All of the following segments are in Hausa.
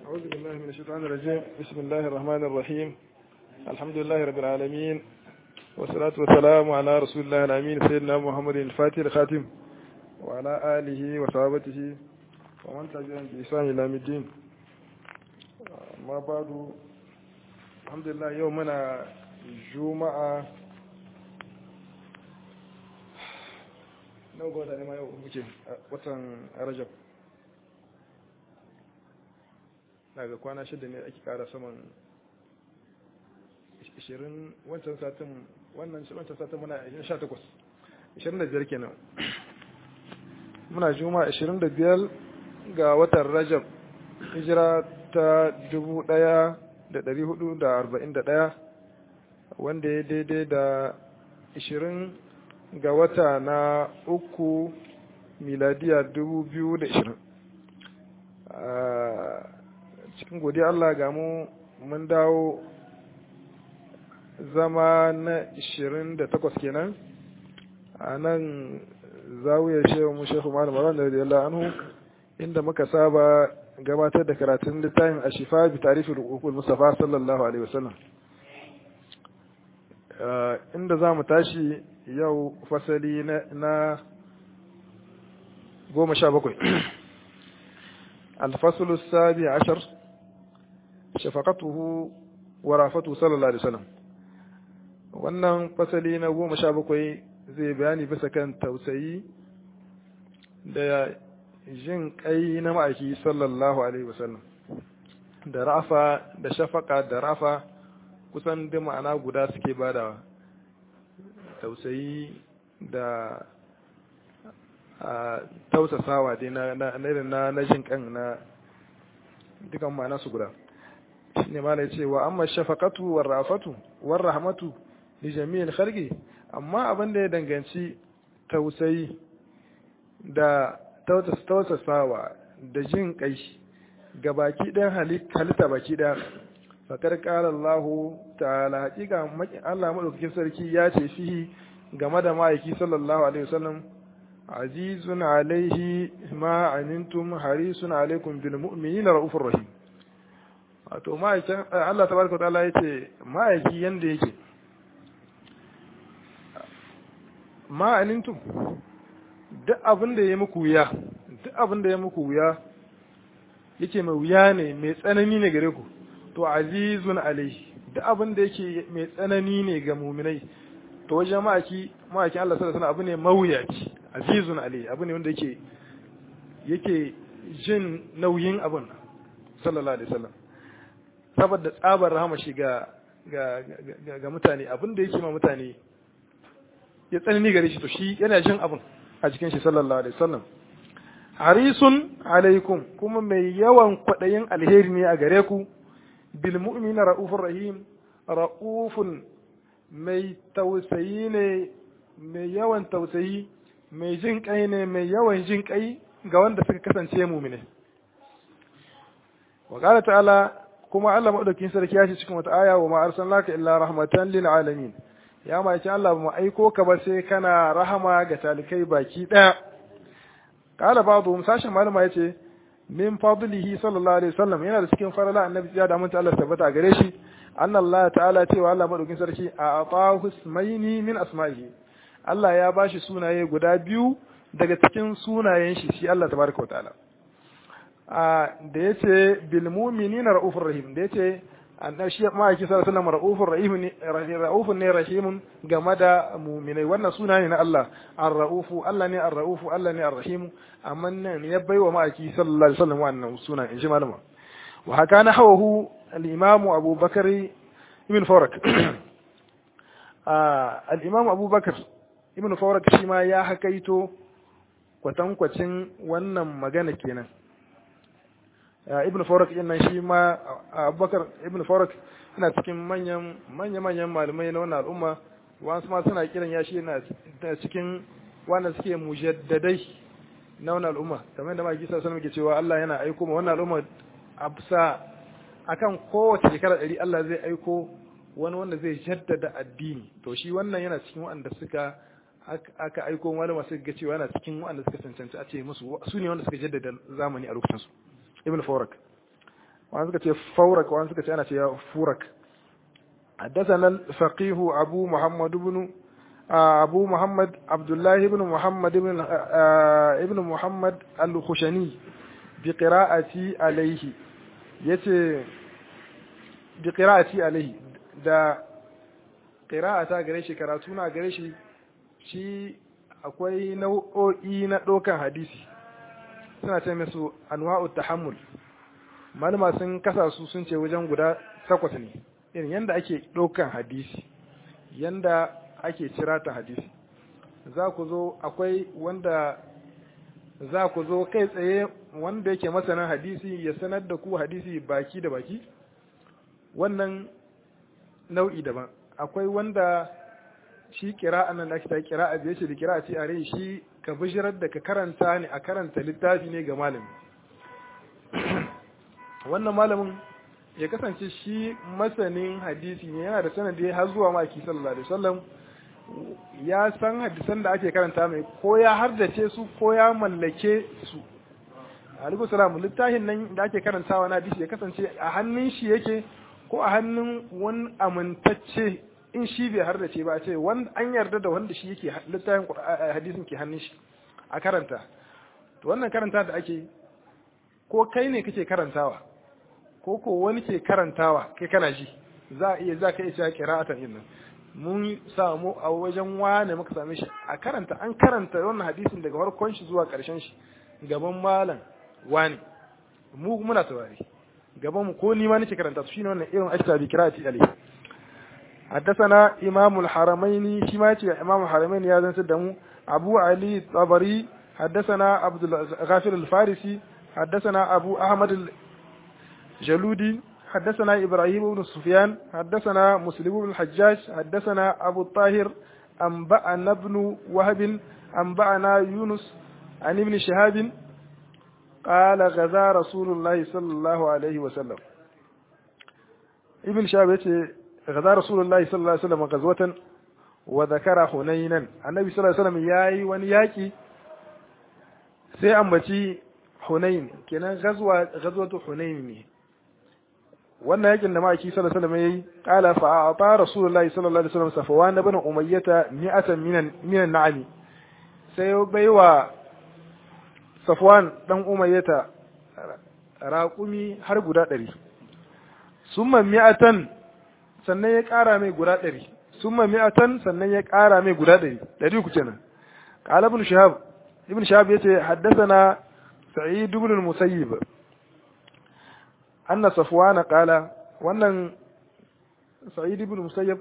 أعوذ بالله من الشيطان الرجيم بسم الله الرحمن الرحيم الحمد لله رب العالمين والصلاة والسلام على رسول الله الأمين سيدنا محمد الفاتح الخاتم وعلى آله وصحابته ومن تبعهم بإحسان إلى الدين ما بعد الحمد لله يومنا جمعة nawa ga wata ne ma yau muke watan rajab daga kwana shida ne ake kara saman 20 wancan satin wannan wancan satin muna 18 25 kenan muna juma 25 ga watan rajab hijira ta 1441 wanda ya daidai da 20 ga wata na uku miladiya 2020 cikin godiya Allah ga mu mun dawo zama na 28 kenan a nan zawiyar shehu mu shehu malam malam da radiyallahu anhu inda muka saba gabatar da karatun littafin ashifa bi tarifi rukukul mustafa sallallahu alaihi wasallam inda za mu tashi yau fasali na goma sha bakwai الفصل السابع عشر شفقته ورافته صلى الله عليه وسلم wannan fasali na goma sha bakwai zai bayani bisa kan tausayi da jin kai na ma'aiki sallallahu alaihi wasallam da rafa da shafaka da rafa kusan da ma'ana guda suke badawa tausayi da a tausasawa dai na na na jin kan na dukan ma'ana su guda shine ma ce wa amma shafaqatu war rafatu war rahmatu li jami'il khalqi amma abin da ya danganci tausayi da tausasawa da jin kai ga baki ɗayan halitta baki ɗaya fakar ƙara Allah ta'ala hakika Allah madaukakin sarki ya ce fihi game da ma'aiki sallallahu alaihi wasallam azizun alaihi ma anintum harisun alaikum bil mu'minina raufur rahim wato ma'aikin Allah tabaraka ta'ala yace ma'aiki yanda yake ma anintum duk abin da ya muku wuya duk abin da ya muku wuya yake mai wuya ne mai tsanani ne gare ku to azizun alaihi duk abin da yake mai tsanani ne ga muminai to wajen ma'aki ma'akin Allah sallallahu alaihi abu ne mawuyaci azizun alaihi abu ne wanda yake yake jin nauyin abun sallallahu alaihi wasallam saboda tsabar rahama shi ga ga ga mutane abin da yake ma mutane ya tsanani gare shi to shi yana jin abun a cikin shi sallallahu alaihi wasallam harisun alaikum kuma mai yawan kwaɗayin alheri ne a gare ku bil mu'mina ra'ufur rahim ra'ufun mai tausayi ne mai yawan tausayi mai jin kai ne mai yawan jin kai ga wanda suka kasance mumine wa qala ta'ala kuma Allah madaukakin sarki ya ce cikin wata aya wa ma arsalnaka illa rahmatan lil alamin ya ma ce Allah ba mu aiko ka ba sai kana rahama ga talikai baki daya qala ba'dhum sashin malama yace min fadlihi sallallahu alaihi wasallam yana da cikin farala annabi ya da mun Allah tabbata gare shi anna Allah ta'ala cewa Allah madaukin sarki a atahu ismaini min asma'ihi Allah ya bashi sunaye guda biyu daga cikin sunayen shi shi Allah tabaraka ta'ala a da yace bil mu'minina raufur rahim da yace annabi shi ma yake sallallahu alaihi wasallam raufur rahim ne raufun ne rahimun game da mu'minai wannan suna ne na Allah ar-raufu Allah ne ar-raufu Allah ne ar-rahim amma nan ya baiwa ma'aiki sallallahu alaihi wasallam wannan suna in ji malama wa haka na hawahu al-imam Abu Bakar ibn Farak al-imam Abu Bakar ibn Farak shi ma ya hakaito kwatankwacin wannan magana kenan ibn Farak din nan shi ma Abubakar ibn Farak yana cikin manyan manyan manyan malamai na wannan al'umma wasu ma suna kiran ya shi yana cikin wanda suke mujaddadai na wannan al'umma kamar da maki sallallahu alaihi cewa Allah yana aiko ma wannan al'umma absa akan kowace shekara ɗari Allah zai aiko wani wanda zai jaddada addini to shi wannan yana cikin wanda suka aka aiko wani masu ga cewa yana cikin wanda suka cancanci a ce musu su ne wanda suka jaddada zamani a lokacin su ibn farak wani suka ce faurak wani suka ce ana ce furak حدثنا الفقيه أبو محمد بن أبو محمد عبد الله بن محمد بن ابن محمد الخشني بقراءتي عليه يتي بقراءتي عليه da ƙira'ata gare shi karatu na gare shi shi akwai nau'o'i na ɗaukan hadisi suna ce musu anwa'u tahammul malama sun kasa su sun ce wajen guda takwas ne irin yanda ake ɗaukan hadisi yanda ake cirata hadisi za ku zo akwai wanda za ku zo kai tsaye wanda yake masanin hadisi ya sanar da ku hadisi baki da baki wannan nau'i daban akwai wanda shi kira'a nan da ake ta kira'a biye ce da kira'a ce a rai shi ka bishirar da ka karanta ne a karanta littafi ne ga malami wannan malamin ya kasance shi masanin hadisi ne yana da sanadi har zuwa maki sallallahu alaihi wasallam ya san hadisan da ake karanta mai ko ya hardace su ko ya mallake su alaikum salam littafin nan da ake karantawa na hadisi ya kasance a hannun shi yake ko a hannun wani amintacce in shi bai hardace ba a ce wanda an yarda da wanda shi yake littafin hadisin ke hannun shi a karanta to wannan karanta da ake ko kai ne kake karantawa ko ko wani ke karantawa kai kana ji za a iya za ka iya cewa qira'atan din nan mun samu a wajen wane muka same shi a karanta an karanta wannan hadisin daga farkon shi zuwa karshen shi gaban malam wani mu muna saurari gaban mu ko ni ma nake karanta su shine wannan irin ashta bi qira'ati alayhi حدثنا إمام الحرمين شماتي إمام الحرمين يا زنس دمو أبو علي الطبري حدثنا عبد الغافر الفارسي حدثنا أبو أحمد الجلودي حدثنا إبراهيم بن سفيان حدثنا مسلم بن الحجاج حدثنا أبو الطاهر أنبأنا ابن وهب أنبأنا يونس عن ابن شهاب قال غزا رسول الله صلى الله عليه وسلم ابن شهاب غزا رسول الله صلى الله عليه وسلم غزوة وذكر حنينا النبي صلى الله عليه وسلم ياي ونياكي sai ambaci Hunain kenan gazwa gazwatu Hunain ne wannan yakin da ma'aiki sallallahu alaihi wasallam yayi qala fa ata rasulullahi sallallahu alaihi wasallam safwan ibn umayyah mi'atan minan minan na'ami sai baiwa safwan dan umayyah raƙumi har guda ɗari summa mi'atan sannan ya ƙara mai guda ɗari summa mi'atan sannan ya ƙara mai guda ɗari ɗari ku kenan qala ibn shahab ibn shahab yace haddathana sa'id ibn al-musayyib anna safwan qala wannan sa'id ibn musayyib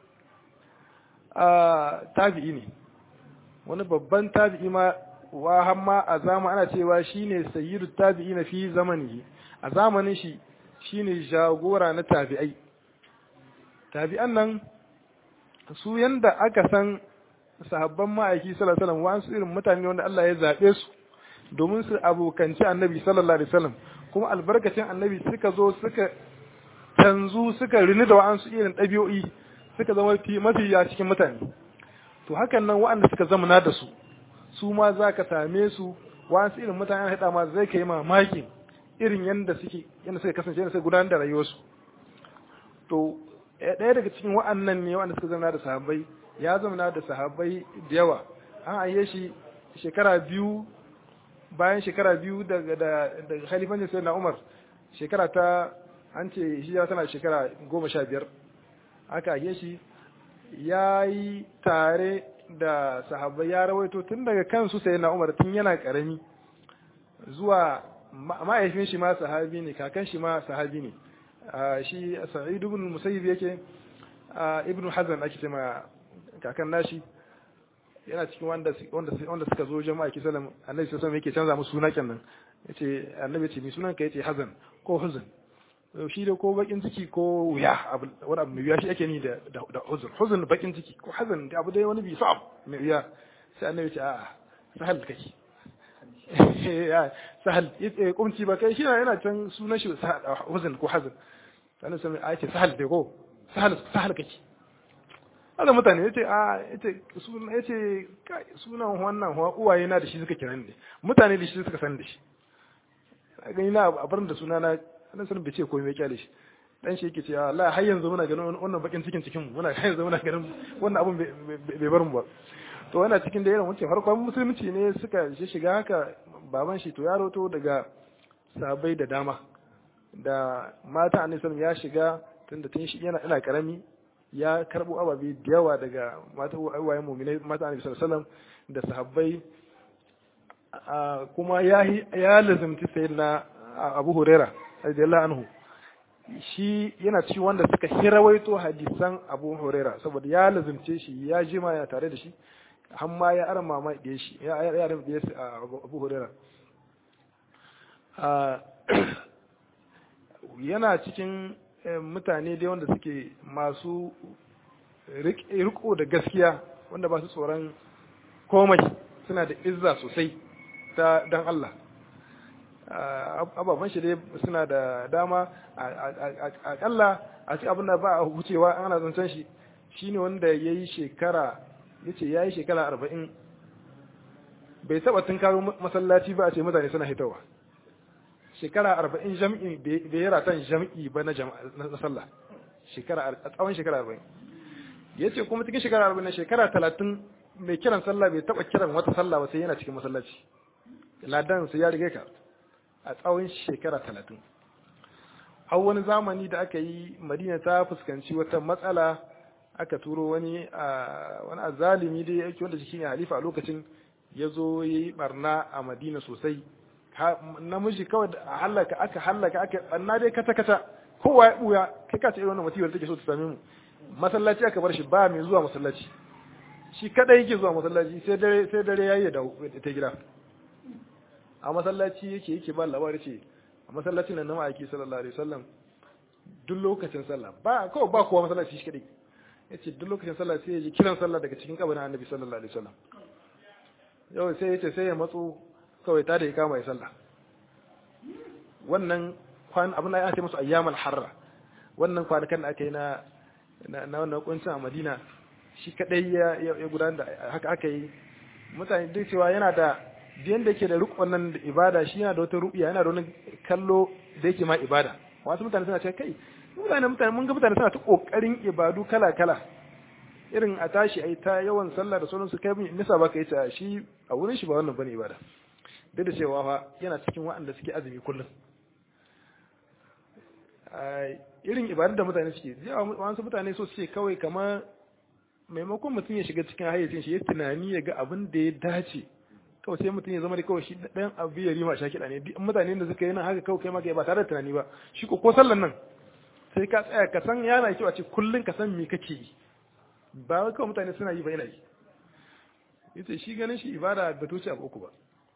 tabi'i ne wani babban tabi'i ma wa hamma a zama ana cewa shine sayyidu tabi'ina fi zamanihi a zamanin shi shine jagora na tabi'ai tabi'an nan su yanda aka san sahabban ma'aiki sallallahu alaihi wasallam wa'ansu irin mutane wanda Allah ya zabe su domin su abokanci annabi sallallahu alaihi wasallam kuma albarkacin annabi suka zo suka canzu suka rini da wa'ansu irin ɗabi'o'i suka zama mafi ya cikin mutane to hakan nan wa'anda suka zamana da su su ma za ka same su wa'ansu irin mutane an haɗa ma zai kai mamakin irin yanda suke yanda suka kasance yanda suka gudanar da rayuwarsu to ɗaya daga cikin wa'annan ne wa'anda suka zama da sahabbai ya zama da sahabbai da yawa an ayye shi shekara biyu bayan shekara biyu daga daga khalifancin sayyidina Umar shekara ta an ce hijira tana shekara goma sha biyar aka ayye shi ya yi tare da sahabbai ya rawaito tun daga kansu sayyidina Umar tun yana karami zuwa ma'aifin shi ma sahabi ne kakan shi ma sahabi ne shi sa'id ibn musayyib yake ibn hazan ake cewa kakan nashi yana cikin wanda wanda wanda suka zo jama'a ki sallam annabi sallallahu alaihi yake canza musu suna kenan yace annabi ce mi sunan ka yace hazan ko huzun shi da ko bakin ciki ko wuya wani abu mai wuya shi ake ni da da huzun huzun bakin ciki ko hazan abu dai wani bi sa'ab mai wuya sai annabi ce a'a sahal kake sahal kumci ba kai shi yana can sunan shi huzun ko hazan sannan sai a ce sahal dai ko sahal sahal kake hada mutane yace a yace sunan yace sunan wannan uwaye na da shi suka kiran ne mutane da shi suka san da shi gani na a bar da suna na annabi sallallahu bai ce komai ya kyale shi dan shi yake cewa Allah har yanzu muna ganin wannan bakin cikin cikin mu muna har yanzu muna ganin wannan abun bai bar mu ba to yana cikin da irin wancan farkon musulunci ne suka shiga haka baban shi to ya roto daga sahabbai da dama da mata annabi sallallahu ya shiga tunda tun shi yana ina karami ya karbo ababe da yawa daga mata uwayen mu'minai mata annabi sallallahu da sahabbai kuma ya ya lazimci sayyidina Abu Huraira radiyallahu anhu shi yana ci wanda suka hirawaito hadisan Abu Huraira saboda ya lazimce shi ya jima ya tare da shi har ma ya arma ma da shi ya ya arma da shi Abu Huraira yana cikin mutane dai wanda suke masu riko da gaskiya wanda ba su tsoron komai suna da izza sosai ta dan Allah ababen shi dai suna da dama akalla a ci abin da ba a wucewa ana zancen shi shine wanda ya yi shekara ya ce ya yi shekara arba'in bai taba tun kawo masallaci ba a ce mutane suna hitowa shekara arba'in jam'i bai yi ratan jam'i ba na sallah shekara a tsawon shekara arba'in ya ce kuma cikin shekara arba'in na shekara talatin mai kiran sallah bai taba kiran wata sallah ba sai yana cikin masallaci ladan sai ya riga ka a tsawon shekara talatin har wani zamani da aka yi madina ta fuskanci wata matsala aka turo wani wani azalimi dai yake wanda shi ne halifa a lokacin ya zo ya yi barna a madina sosai namiji kawai da hallaka aka hallaka aka barna dai kata kata kowa ya buya kai ka ce irin wannan musibar take so ta same mu masallaci aka bar shi ba mai zuwa masallaci shi kadai yake zuwa masallaci sai dare sai dare yayi da ta gida a masallaci yake yake ba labari ce a masallacin nan na ma'aiki sallallahu alaihi wasallam duk lokacin sallah ba kawai ba kowa masallaci shi kadai yace duk lokacin sallah sai ya ji kiran sallah daga cikin kabarin annabi sallallahu alaihi wasallam yau sai yace sai ya matso kawai ta da ya kama ya sallah wannan kwan abin da ya ce musu ayyamal harra wannan kwanakan da aka yi na na wannan kuncin a Madina shi kadai ya ya gudanar da haka aka yi mutane duk cewa yana da biyan da yake da rukun nan da ibada shi yana da wata rubiya yana da wani kallo da yake ma ibada wasu mutane suna cewa kai mutane mutane mun ga mutane suna ta kokarin ibadu kala kala irin a tashi ai ta yawan sallah da sauransu kai nisa baka yi ta shi a wurin shi ba wannan bane ibada duk da cewa fa yana cikin waɗanda suke azumi kullum irin ibadar da mutane suke wasu mutane so suke kawai kamar maimakon mutum ya shiga cikin hayyacin shi ya tunani ya ga abin da ya dace kawai sai mutum ya zama da kawai shi ɗayan abu ya rima sha kiɗa ne duk mutane da suka yi nan haka kawai kai maka ba tare da tunani ba shi ko ko sallan nan sai ka tsaya ka san yana kyau a ce kullum ka san me kake yi ba wai kawai mutane suna yi ba yana yi yace shi ganin shi ibada ba tuce abu uku ba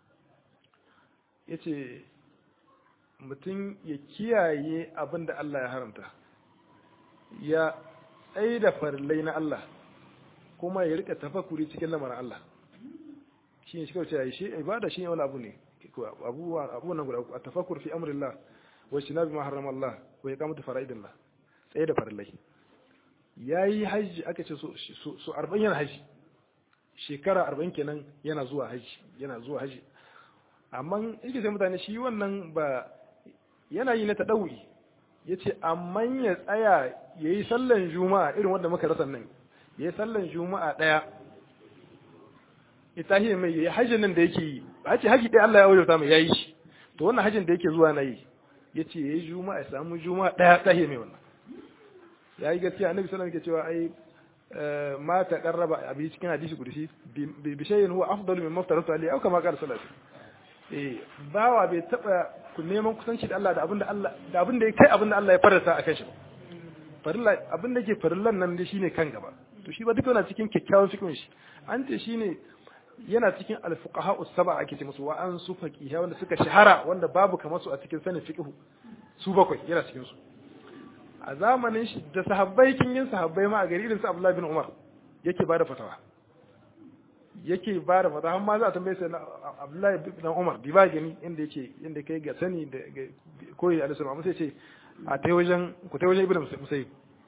yace mutum ya kiyaye abin da Allah ya haramta ya tsaye da farillai na Allah kuma ya rika tafakuri cikin lamarin Allah shi ne shi kawai cewa shi ibada shi ne wani abu ne abubuwan nan guda uku a tafakur fi amrillah wa shinabi ma harrama Allah wa iqamatu fara'idillah tsaye da farillai yayi haji aka ce so 40 yana haji shekara 40 kenan yana zuwa haji yana zuwa haji amma yake sai mutane shi wannan ba yana yi na taɗauri ya ce amma ya tsaya ya yi sallan juma'a irin wanda muka rasa nan ya yi sallan juma'a ɗaya ita hiyar mai ya yi hajjin nan da yake yi a ce haji ɗaya Allah ya wajauta mai ya yi shi to wannan hajjin da yake zuwa na yi ya ce ya yi juma'a ya samu juma'a ɗaya ta mai wannan ya yi gaskiya annabi sallallahu alaihi cewa ai ma ta qarraba abi cikin hadisi kudusi bi shay'in huwa afdalu mimma aftaratu alayhi aw kama qala sallallahu alaihi eh bawa bai taba ku neman kusanci da Allah da abinda Allah da abinda ya kai abinda Allah ya farasa akan shi farilla abinda yake farillan nan dai shine kan gaba to shi ba duka yana cikin kyakkyawan fikin shi an ce shine yana cikin al-fuqaha us-sab'a ake ce musu wa an su faqiha wanda suka shahara wanda babu kamar su a cikin sanin fiqh su bakwai yana cikin su a zamanin shi da sahabbai kin yin sahabbai ma a gari irin su Abdullah bin Umar yake bada fatawa yake ba da fata har ma za a tambaye sai Abdullahi bin Umar bi ba gani inda yake inda kai ga sani da koyi da Alisu amma sai ce a tai wajen ku tai wajen Ibn Musayyib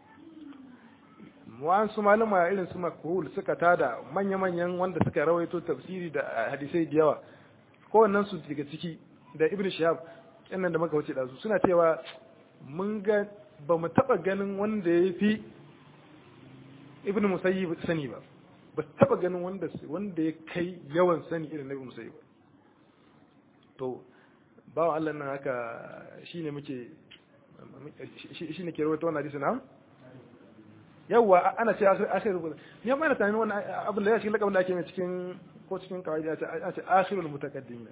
wan su malama irin su makhul suka tada manya manyan wanda suka rawaito tafsiri da hadisai da yawa kowannen su daga ciki da Ibn Shihab nan da muka wuce da su suna cewa mun ga ba mu taba ganin wanda ya fi ibn musayyib sani ba ba taba ganin wanda wanda ya kai yawan sani irin na ibn musayyib to bawa Allah nan haka shine muke shine ke rawaito wannan hadisi na yawa ana ce akhir ni amma ina tunanin wannan abin da ya cikin lakabin da ake mai cikin ko cikin kawai ya ce akhirul mutaqaddim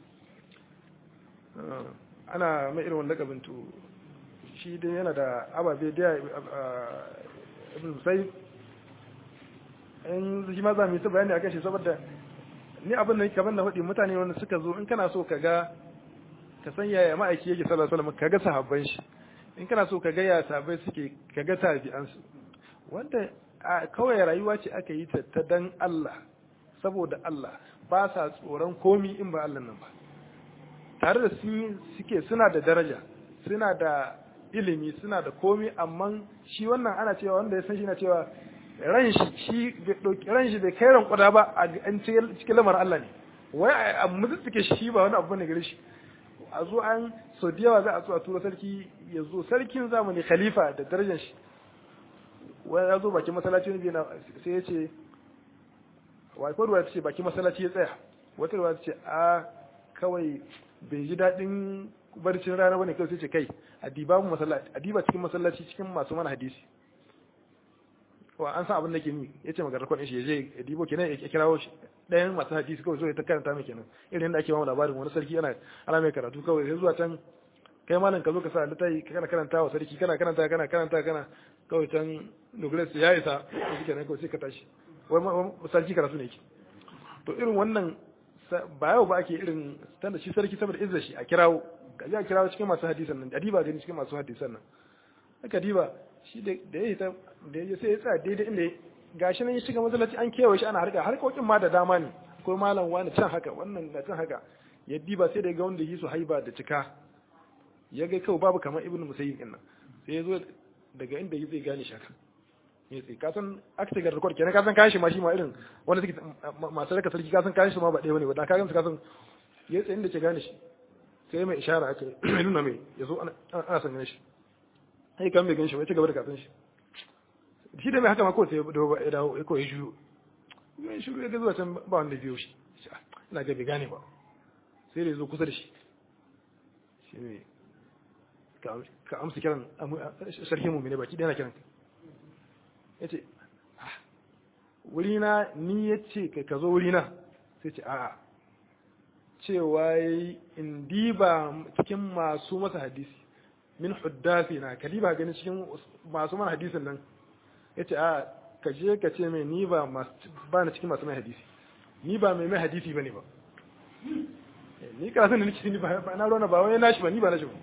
ana mai irin wannan lakabin to shi dai yana da ababe da ibn musayyib in shi ma za mu yi ta bayani akan shi saboda ni abin da kamar na faɗi mutane wanda suka zo in kana so ka ga ka san yaya ma'aiki yake sallallahu alaihi wasallam ka ga sahabban shi in kana so ka ga ya sahabbai suke ka ga tabi'an su wanda kawai rayuwa ce aka yi ta ta dan Allah saboda Allah ba sa tsoron komi in ba Allah nan ba tare da sun suke suna da daraja suna da ilimi suna da komi amma shi wannan ana cewa wanda ya san shi na cewa ran shi shi ran shi bai kai ran kuda ba a cikin lamar Allah ne wai a mutsike shi ba wani abu ne gare shi a zo an so da yawa za a zo a tura sarki ya zo sarkin zamani khalifa da darajar shi wai ya zo bakin masallaci ne na sai ya ce wai ko ruwa ta ce bakin masallaci ya tsaya wata ruwa ta ce a kawai bai ji daɗin barcin rana bane kawai sai ce kai a diba mu masallaci a diba cikin masallaci cikin masu mana hadisi wa an san abin da ke ni ya ce maganar kwadin shi ya je ya dibo kenan ya kirawo shi ɗayan masu hadisi kawai zo ya ta karanta mai kenan irin yadda ake mamu labarin wani sarki ana ana mai karatu kawai sai zuwa can kai malam ka zo ka sa littafi kana karanta wa sarki kana karanta kana karanta kana kawai can nugres ya isa shi kenan kawai sai ka tashi wai sarki karatu ne ke to irin wannan ba yau ba ake irin tanda shi sarki saboda izza shi a kirawo ka ji a kirawo cikin masu hadisan nan adiba gani cikin masu hadisan nan aka diba shi da ya yi ta da ya sai ya tsaya daidai inda gashi nan ya shiga masallaci an kewaye shi ana harka harkokin ma da dama ne akwai malam wani can haka wannan na can haka ya diba sai da ga wanda yi su haiba da cika ya ga kawai babu kamar ibnu musayyib din nan sai ya zo daga inda yi zai gane shaka ya tsaye kasan aka ga record kenan kasan kayan shi ma shi ma irin wanda suke masu raka sarki kasan kayan shi ma ba ɗaya bane ba da kayan su kasan ya tsaye inda ke gane shi sai mai ishara aka mai nuna mai ya zo ana son gane shi sai kan bai gan shi ba ya ci gaba da kasan shi shi da mai haka ma kawai sai ya dawo ya kawai shiru ya shiru ya ga zuwa can ba wanda biyo shi ina ga bai gane ba sai da ya zo kusa da shi shi ne ka amsa kiran sarkin mummune baki ɗaya na kiran ya ce wurina ni ya ce ka zo wurina sai ce a'a cewa yi in diba cikin masu masa hadisi min huddasi na kaliba gani cikin masu mana hadisin nan ya ce a ka je ka ce mai ni ba ba na cikin masu mai hadisi ni ba mai mai hadisi ba ne ba ni karatun da nake ni ba na rona ba wani nashi ba ni ba nashi ba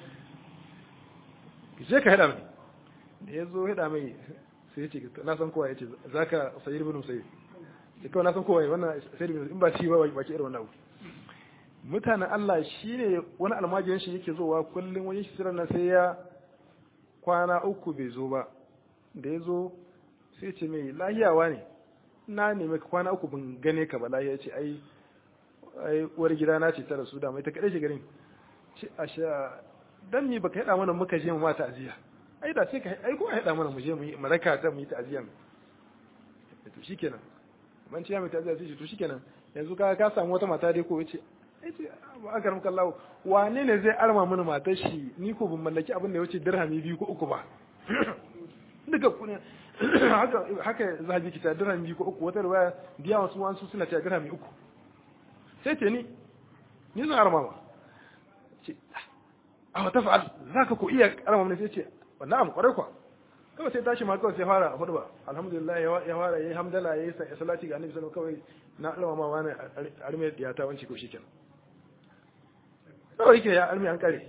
je ka haɗa mai da ya zo haɗa mai sai ya ce na san kowa ya ce za ka sayi ribin sai ya kawai na san kowa wannan sayi ribin in ba shi ba ba ke irin wannan abu mutanen Allah shi ne wani almajirin shi yake zowa kullum wani shi nan sai ya kwana uku bai zo ba da ya zo sai ce mai lahiyawa ne na nemi ka kwana uku ban gane ka ba lahiya ce ai ai uwar gida na ce ta rasu da mai ta kaɗai shi garin ce a sha dan ni baka haɗa mana muka je mu mata aziya ai da sai ka ai ko haɗa mana mu je mu yi maraka ta mu yi ta aziya to shikenan man ce ya mai ta aziya sai to shikenan yanzu ka ka samu wata mata dai ko yace yace ba aka ramka Allah wane ne zai arma mana matar shi ni ko ban mallaki abin da ya wuce dirhami biyu ko uku ba duka kuna haka haka zahabi kita dirhami biyu ko uku wata riwaya biya wasu wasu suna ta dirhami uku sai ce ni ni zan arma ma ce a wata fa'al zaka ko iya arma mana sai ce na'am kwarai kwa kawai sai tashi ma kawai sai fara hudu ba alhamdulillah ya fara yayi hamdala yayi salati ga annabi sallallahu alaihi wasallam kawai na alama ma wani arme ya ta wanci ko shikenan kawai yake ya arme an kare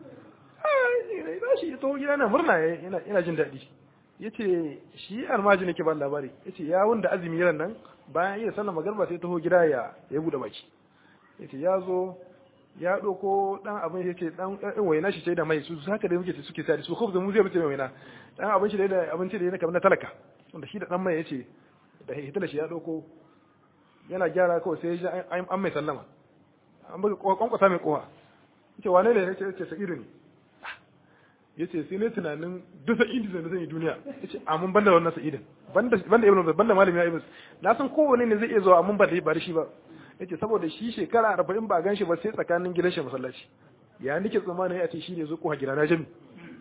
ai shi to gida na murna ina ina jin daɗi yace shi almaji nake ba labari yace ya wanda azumi ran nan bayan iya sallar magarba sai taho gida ya ya bude baki yace ya zo ya ɗauko ɗan abin ya ce ɗan ɗan waina shi ce da mai su haka da muke suke sa su khubza mu zai mutu mai waina ɗan abin shi da abinci da yana kamar na talaka wanda shi da ɗan mai ya ce da hitala shi ya ɗauko yana gyara kawai sai ya an mai sallama an buga kwankwasa mai kowa yace wane ne yace yace sa'idu ne yace sai ne tunanin duk sa'idi da zan yi duniya yace amma banda wannan sa'idin banda banda ibnu banda malami ya ibnu na san kowane ne zai iya zuwa amma ba da ba da shi ba yace saboda shi shekara 40 ba gan shi ba sai tsakanin gidan shi masallaci ya nake tsammanin ya ce shi ne zo ko gida na jami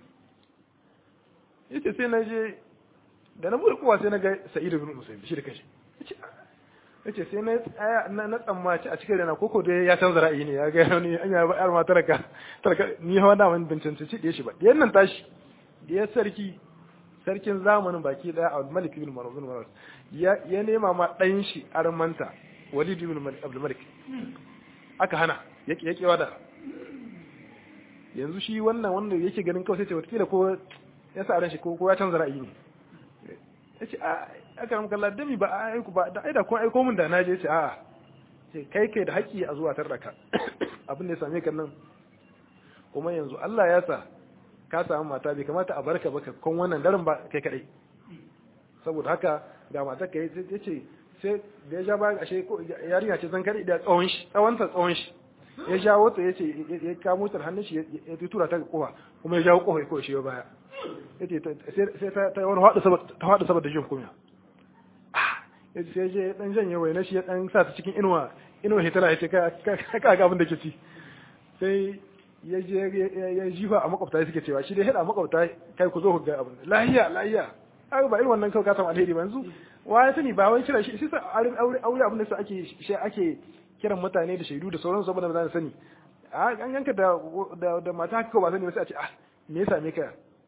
yace sai na je da na bude kowa sai na ga sa'idu ibn musayyib shi da kashi yace sai na tsaya na tsammaci a cikin rana koko dai ya canza ra'ayi ne ya ga wani an ya yar ma taraka taraka ni hawa da wani bincin ci da shi ba diyan nan tashi diyar sarki sarkin zamanin baki daya Abdul Malik ibn Marwan ya ya nema ma dan shi armanta Walid ibn Abdul Malik aka hana yake yake wada yanzu shi wannan wanda yake ganin kawai sai ce wata ko ya sa ran shi ko ya canza ra'ayi ne yace a aka ramka Allah dami ba a aiku ba da aida ko aiko min da na je ce a'a ce kai kai da haƙƙi a zuwa tarraka abin da ya same ka nan kuma yanzu Allah ya sa ka samu mata bai kamata a barka baka kon wannan daren ba kai kadai saboda haka ga mata kai yace sai da ya ja ba ashe ko yarinya ce zan kare da tsawon shi tsawon ta tsawon shi ya jawo ta yace ya kamo ta hannun shi ya tura ta kowa kuma ya jawo kofa ko shi ya baya yace sai ta ta wani hadu saboda ta hadu saboda jin kunya yace sai je dan janye waina shi ya dan sa ta cikin inuwa inuwa hitara yace ka ka ga abin da ke ci sai ya je ya jifa a makwabta suke cewa shi dai hada makwabta kai ku zo ku ga abin lahiya lahiya ai ba irin wannan kawai ka samu alheri ba yanzu wa ya sani ba wai kira shi sai aure aure abin da ake shi ake kiran mutane da shaidu da sauran saboda ba za sani an yanka da da mata haka ba sani ba sai a ce ah me yasa me ka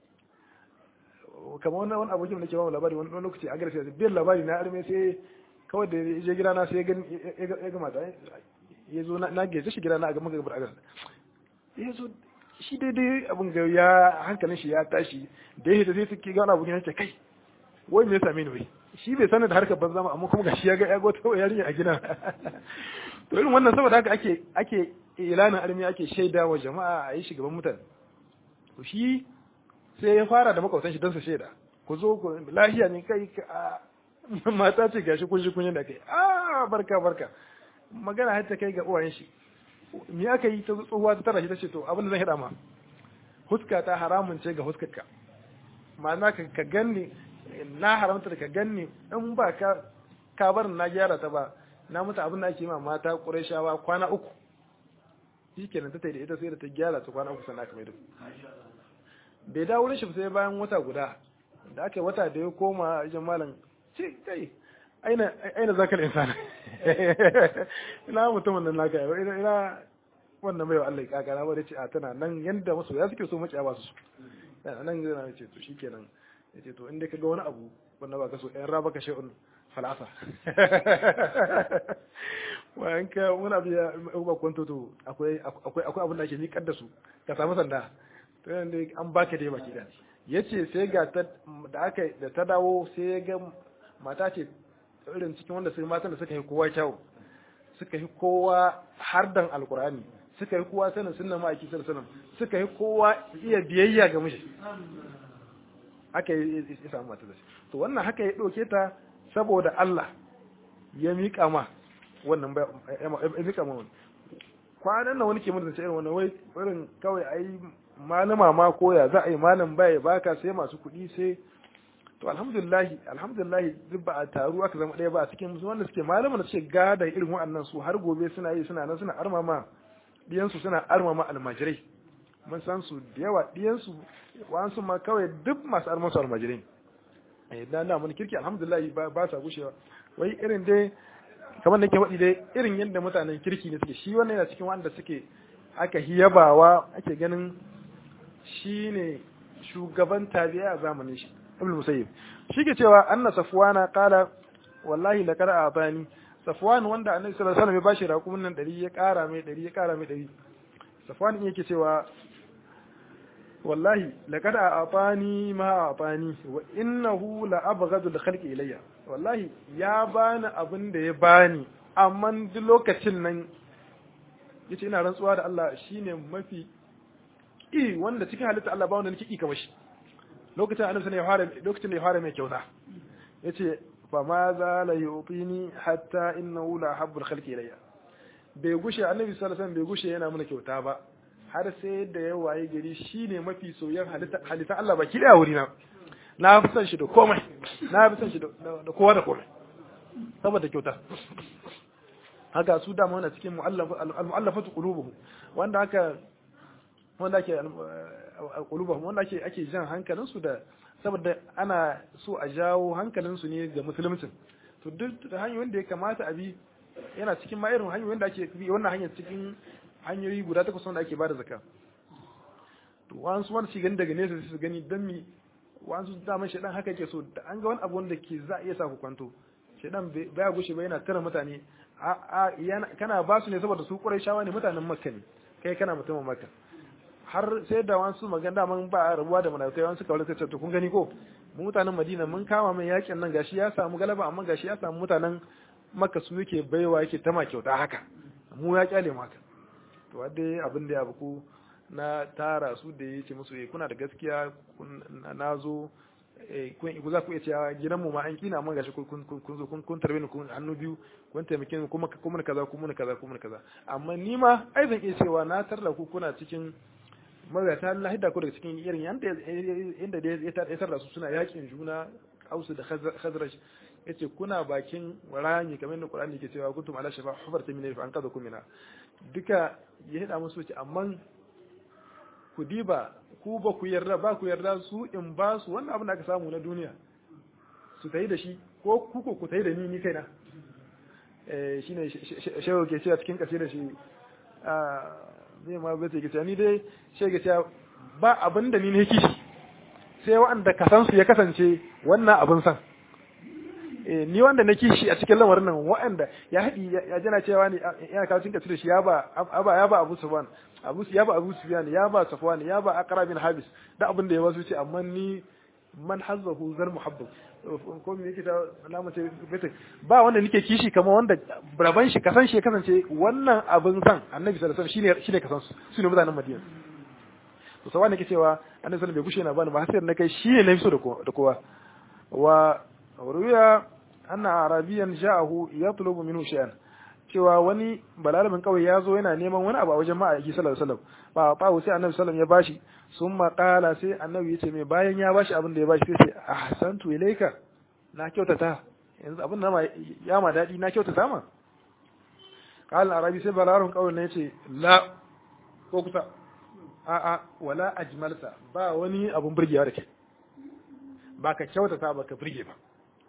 kamar wannan wani abokin da ke ba mu labari wani lokaci a garfi biyan labari na arme sai kawai da ya je gida na sai ya ga mata ya zo na gaje shi gida na a gaban gabar agar ya zo shi daidai abin ga ya hankalin shi ya tashi da ya hita sai suke gana abokin ya ce kai wai me ya same ni wai shi bai sanar da harkar banza amma kuma gashi ya ga ya gota yarinya a gida to irin wannan saboda haka ake ake ilanin armi ake shaida wa jama'a a yi shugaban mutane to shi sai ya fara da makwautan shi don su shaida ku zo ku lahiya ne kai mata ce gashi kun shi kun da kai a barka barka magana har ta kai ga uwayen shi me aka yi ta tsohuwa ta tara shi ta ce to abin da zan hida ma huska ta haramun ce ga huskarka ma'ana ka ganni na haramta da ka ganni in ba ka ka bar na gyara ta ba na mutu abin da ake ma mata ƙurashawa kwana uku shi kenan ta da ita sai da ta gyara ta kwana uku sannan aka mai da bai dawo wurin shi sai bayan wata guda da aka wata da ya koma ajin malam ce kai aina aina zakal insan ina mutumin nan naka ina ina wannan bai wa Allah ya kakara ba da ce a tana nan yanda masu ya suke so maciya ba su nan zai na ce to shikenan ya ce to inda ka ga wani abu wanda ba ka so ɗan raba ka shi'un falasa bayan ka wani abu ya ba kwanto to akwai akwai abin da ake miƙar da su ka samu sanda to yanda an baka dai baki da ya ce sai ga ta da aka da ta dawo sai ya ga mata ce irin cikin wanda sai matan da suka yi kowa kyau suka yi kowa hardan alkurani suka yi kowa sanin sunna ma'aiki sallallahu suka yi kowa iya biyayya ga mishi haka ya samu mata da shi to wannan haka ya ɗauke ta saboda Allah ya miƙa ma wannan ya miƙa ma wani kwanan nan wani ke mutunta irin wannan wai irin kawai ai malama ma koya za a yi malam baya baka sai masu kuɗi sai to alhamdulillah alhamdulillah duk ba a taru aka zama ɗaya ba a cikin wanda suke malaman da suke gada irin wa'annan su har gobe suna yi suna nan suna armama diyansu suna armama almajirai mun san su da yawa diyansu wa'ansu ma kawai duk masu armansu almajirai eh dan da mun kirki alhamdulillah ba sa gushewa wai irin dai kamar nake faɗi dai irin yadda mutanen kirki ne suke shi wannan yana cikin wanda suke aka hiyabawa ake ganin shine shugaban tabi'a a zamanin shi ibn musayyib shi ke cewa anna safwana qala wallahi laqad atani safwan wanda annabi sallallahu alaihi wasallam ya bashi raƙumin nan 100 ya ƙara mai 100 ya ƙara mai 100 safwan yake cewa wallahi laqad atani ma atani wa innahu la abghadu al khalqi ilayya wallahi ya bani abin da ya bani amma duk lokacin nan yace ina rantsuwa da Allah shine mafi i wanda cikin halitta Allah ba wanda nake ki kamar shi lokacin annabi ne ya fara lokacin da ya fara mai kyauta yace fa ma za la yutini hatta innahu la habbul khalqi ilayya bai gushe annabi sallallahu alaihi wasallam bai gushe yana mana kyauta ba har sai da ya waye gari shine mafi soyayyen halitta Allah baki daya wuri na na fi son shi da komai na fi son shi da kowa da komai saboda kyauta haka su dama wanda cikin mu'allafatu qulubuhum wanda haka wanda ake qulubuhum wanda ake ake jan hankalin su da saboda ana so a jawo hankalin su ne ga musulunci to duk da hanyoyin da ya kamata a bi yana cikin ma irin hanyoyin da ake bi wannan hanyar cikin hanyoyi guda takwas wanda ake bada zakka to wasu wanda shi gani daga nesa su gani dan mi wasu daman shedan haka yake so da an ga wani abu wanda ke za a iya sa ku kwanto shedan baya gushe ba yana tara mutane a kana ba su ne saboda su kurai shawa ne mutanen makka ne kai kana mutumin makka har sai da wasu magana daman ba a rabuwa da munafikai wasu kawai suka ce to kun gani ko mu mutanen madina mun kama mai yakin nan gashi ya samu galaba amma gashi ya samu mutanen makka su yake baiwa yake tama kyauta haka mu ya kyale maka to wadda abin da ya buku na tara su da ya ce musu kuna da gaskiya na zo ku za ku iya cewa gidanmu ma an kina amma gashi kun zo kun tarbe ni kun hannu biyu kun taimake ni kuma kuma kaza kuma kaza kuma kaza amma ni ma ai zan iya cewa na tarda ku kuna cikin magata Allah hidda ku daga cikin irin yanda inda da ya tarda su suna yakin juna Ausu da Khazraj yace kuna bakin rami kamar yadda Qur'ani ke cewa kuntum ala shafa hufarta min fa an kaza kumina duka ya hida musu ce amma ku diba ku ba ku yarda ba ku yarda su in ba su wannan abin da aka samu na duniya su tayi da shi ko ku ko ku tayi da ni ni kaina eh shine shehu ke cewa cikin kasida shi a zai ma bai ke cewa ni dai shehu ke cewa ba abin da ni ne kishi sai wanda kasan su ya kasance wannan abin san ni wanda na kishi a cikin lamarin nan waɗanda ya haɗi ya jana cewa ne yana kawo cikin kasida shi ya ba ya ba Abu Sufyan Abu ya ba Abu Sufyan ya ba Safwan ya ba Aqra bin Habis da abin da ya wasu ce amma ni man hazzahu zal muhabbab ko me yake ta alama ce bata ba wanda nake kishi kamar wanda raban shi kasan shi kasance wannan abin san Annabi sallallahu alaihi wasallam shine shine kasan su sune mutanen Madina to sai wanda ke cewa Annabi sallallahu alaihi wasallam bai gushe na bani ba har sai na kai shi ne nafi so da kowa wa ruya anna arabiyan ja'ahu yatlubu minhu shay'an cewa wani balarabin kawai ya zo yana neman wani abu a wajen ma'aiki sallallahu alaihi wasallam ba ba sai annabi sallallahu ya bashi sun maƙala sai annabi ya ce mai bayan ya bashi abin da ya bashi sai ce ahsantu ilaika na kyautata yanzu abin da ya ma daɗi na kyautata ma qala arabi sai balarabin kawai ne yace la ko kusa a a wala ajmalta ba wani abun burgewa da ke ba ka kyautata ba ka burge ba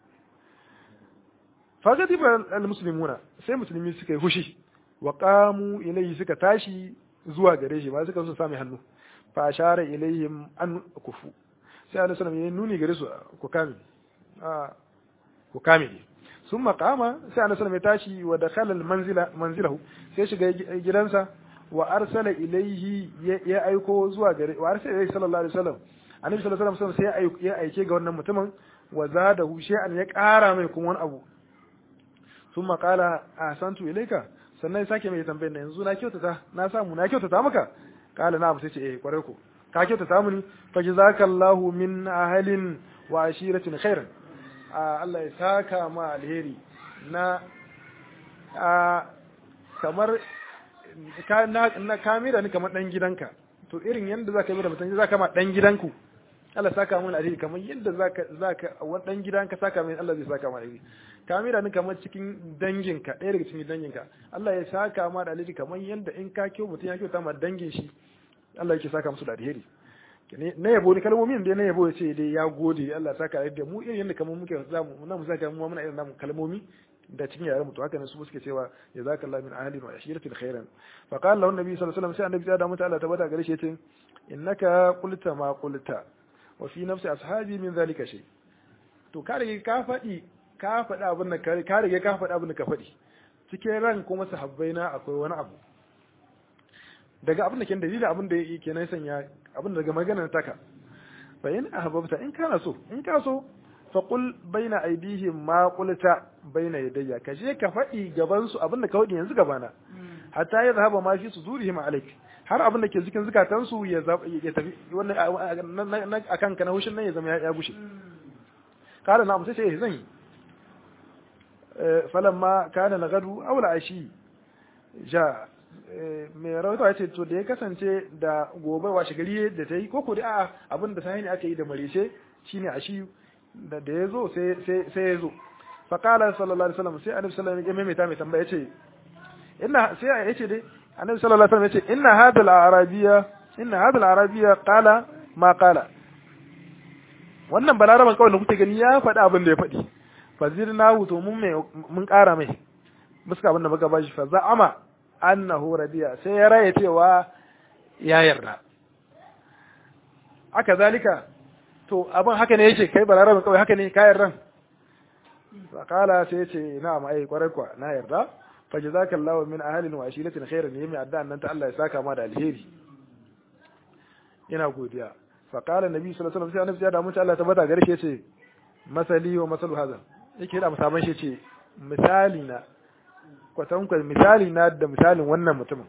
fagadi ba al-muslimuna sai musulmi suka yi hushi wa qamu ilayhi suka tashi zuwa gare shi ba suka so sami hannu fa ashara ilayhim an kufu sai Allah sallallahu alaihi nuni gare su ku kame a ku kame summa qama sai Allah sallallahu ya tashi wa dakhala al-manzila manzilahu sai shiga gidansa wa arsala ilayhi ya aiko zuwa gare wa arsala ilayhi sallallahu alaihi wasallam annabi sallallahu alaihi wasallam sai ya aike ga wannan mutumin wa zadahu shay'an ya ƙara mai kuma wani abu sun makala a santu ilaika sannan sake mai tambayar da yanzu na kyautata na samu na kyautata maka kala na sai ce eh kwarai ko ka kyautata muni fa jazakallahu min ahalin wa ashiratin khairan Allah ya saka ma alheri na kamar ka na kamira ni kamar dan gidanka to irin yanda zaka yi da mutum zaka ma dan gidanku Allah saka mun alheri kamar yadda zaka zaka wani dan gidanka saka mai Allah zai saka ma alheri kamera ni kamar cikin danginka ɗaya daga cikin danginka Allah ya saka ma da alheri kamar yadda in ka kyau mutum ya kyauta ma dangin shi Allah yake saka musu da alheri na yabo ni kalmomin da na yabo ya ce dai ya gode Allah saka da mu irin yadda kamar muke zamu na mu saka mu muna irin namu kalmomi da cikin yaran mutu haka ne su suke cewa jazakallahu min ahli wa ashiratil khairan fa qala lahu nabi sallallahu alaihi wasallam sai annabi ya da mutu Allah tabbata gare shi yace innaka qulta ma qulta wa fi nafsi ashabi min zalika shay to ka rige ka faɗi ka faɗi abin da ka rige ka faɗi abin da ka faɗi cikin ran kuma sahabbai na akwai wani abu daga abin da ke dalilin abin da yake nan sanya abin daga maganar taka fa in ahbabta in kana so in ka so fa qul baina aydihim ma qulta baina yadayya ka je ka faɗi gaban su abin da ka faɗi yanzu gabana hatta ya zahaba ma fi sudurihim alaik har abin da ke cikin zukatan su ya ya tafi wannan akan ka na hushin nan ya zama ya gushe kada na amsa sai zan yi falamma kana lagadu aw ashi ja mai rawaito ya ce to da ya kasance da gobe washe gari da ta yi ko ko da a'a abin da sai ne aka yi da marishe shine a shi da da ya zo sai sai ya zo fa qala sallallahu alaihi wasallam sai annabi sallallahu alaihi wasallam ya maimaita mai tambaya ce inna sai ya ce dai annabi sallallahu alaihi wasallam ya ce inna hadal arabiyya inna hadal arabiyya qala ma qala wannan balaraban kawai da kuke gani ya faɗi abin da ya faɗi fazirna to mun mai mun ƙara mai muska abin da muka bashi fa za'ama annahu radiya sai ya raye cewa ya yarda aka zalika to abin haka ne yake kai balaraban kawai haka ne ka yarda fa qala sai ya ce na'am ai kwarai kwa na yarda fa jazakallahu min ahlin wa ashilatin khairan yami adda nan ta Allah ya saka ma da alheri ina godiya fa qala nabi sallallahu alaihi wasallam sai annabi ya da mutu Allah tabbata gare shi yace masali wa masalu hadha yake da musaban shi yace misali na kwatankwal misali na da misalin wannan mutumin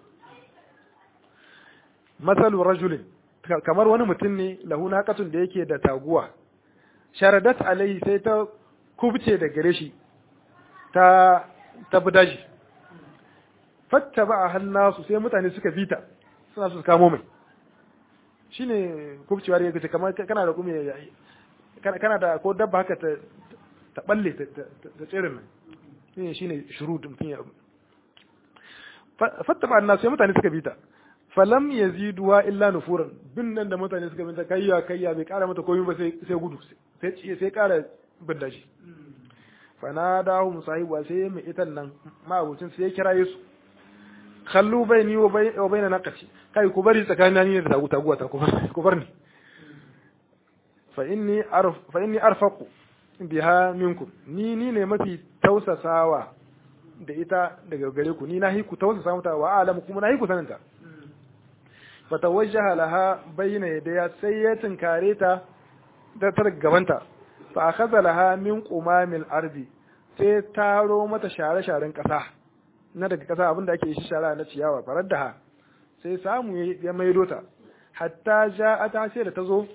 masalu rajulin kamar wani mutum ne lahu naqatun da yake da taguwa sharadat alaihi sai ta kubce da gare shi ta ta budaji fattaba hannasu sai mutane suka bita suna su kamo mai shine kubcewa da yake kamar kana da kuma kana da ko dabba haka ta ta balle ta tsirin nan shine shine shurud mutum ya fattaba annas sai mutane suka bita falam yaziduwa illa nufuran bin nan da mutane suka binta kayya kayya bai kara mata komai ba sai sai gudu sai sai kara binda shi fanadahu musahibu sai mai itan nan ma'abucin sai ya kira Yesu khallu baini wa baina naqati kai ku bari tsakanin ni da tagu taguwa ta ku bar ni fa inni arf fa inni arfaqu biha minkum ni ni ne mafi tausasawa da ita daga gare ku ni na hi ku tausasa mata wa alamu kuma na hi ku saninta fa tawajjaha laha bayna yadaya sai ya tinkare ta da ta gabanta fa akhadha laha min qumamil ardi sai taro mata share-sharen kasa na daga kasa abinda ake yi shara na ciyawa farar da ha sai samu ya maido ta hatta ja'ata sai da ta zo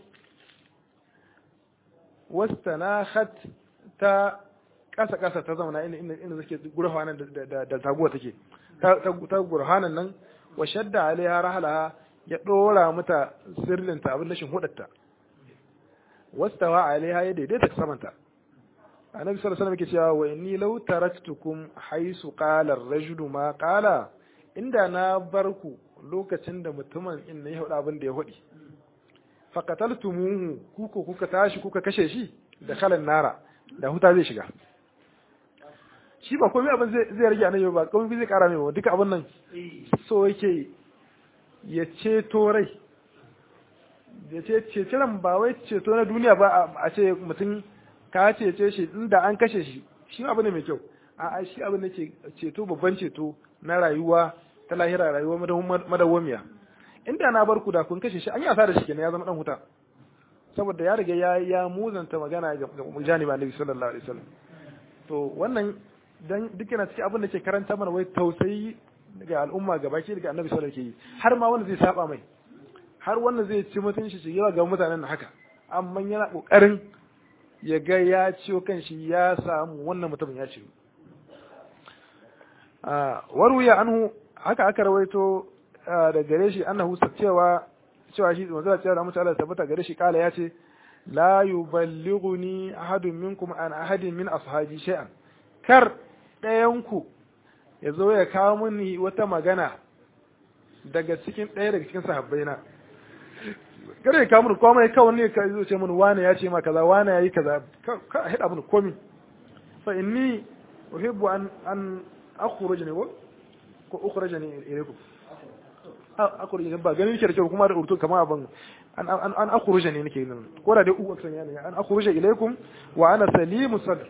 wastanakhat ta kasa kasa ta zauna inda inda inda suke gurhanan da da taguwa take ta ta gurhanan nan wa shadda alaiha rahalaha ya dora mata sirrin ta abin lashin hudatta wastawa alaiha ya daidaita samanta annabi sallallahu alaihi wasallam yake cewa wa inni law taraktukum haisu qala ar-rajulu ma qala inda na barku lokacin da mutumin in ne ya hudu abin da ya hudi faqataltumuhu kuko kuka tashi kuka kashe shi da kalan nara da huta zai shiga shi ba komai abin zai zai rage annabi ba komai zai kara mai ba duka abin nan so yake ya ceto rai ya ce ceciran ba wai ceto na duniya ba a ce mutum ka cece shi inda an kashe shi shi abu ne mai kyau a shi abu ne ke ceto babban ceto na rayuwa ta lahira rayuwa madawwamiya inda na bar ku da kun kashe shi an yi asara shi kenan ya zama dan huta saboda ya riga ya ya muzanta magana ga janiba annabi sallallahu alaihi wasallam to wannan dan duk yana cikin abin da ke karanta mana wai tausayi ga al'umma gabaki daga annabi sallallahu alaihi wasallam ke yi har ma wanda zai saba mai har wanda zai ci mutunci shi yawa ga mutanen haka amma yana kokarin ya ga ya ciwo kan shi ya samu wannan mutumin ya ciwo waruya anhu haka aka rawaito da gare shi annahu cewa cewa shi manzo cewa da mutane tabbata gare shi kala yace la yuballighuni ahadun minkum an ahadin min ashabi shay'an kar ɗayan ku ya zo ya kawo mini wata magana daga cikin ɗaya daga cikin sahabbaina kar ya kawo mini komai kawai ne ka zo ce mini wane ya ce ma kaza wane yayi kaza ka hada mini komai fa inni uhibbu an an akhruj ne ko ukhruj ne ilaykum akhruj ne ba ganin shi kuma da urtu kamar abin an an an akhruj ne nake nan ko da dai u aksan yani an akhruj ilaykum wa ana salimu sadr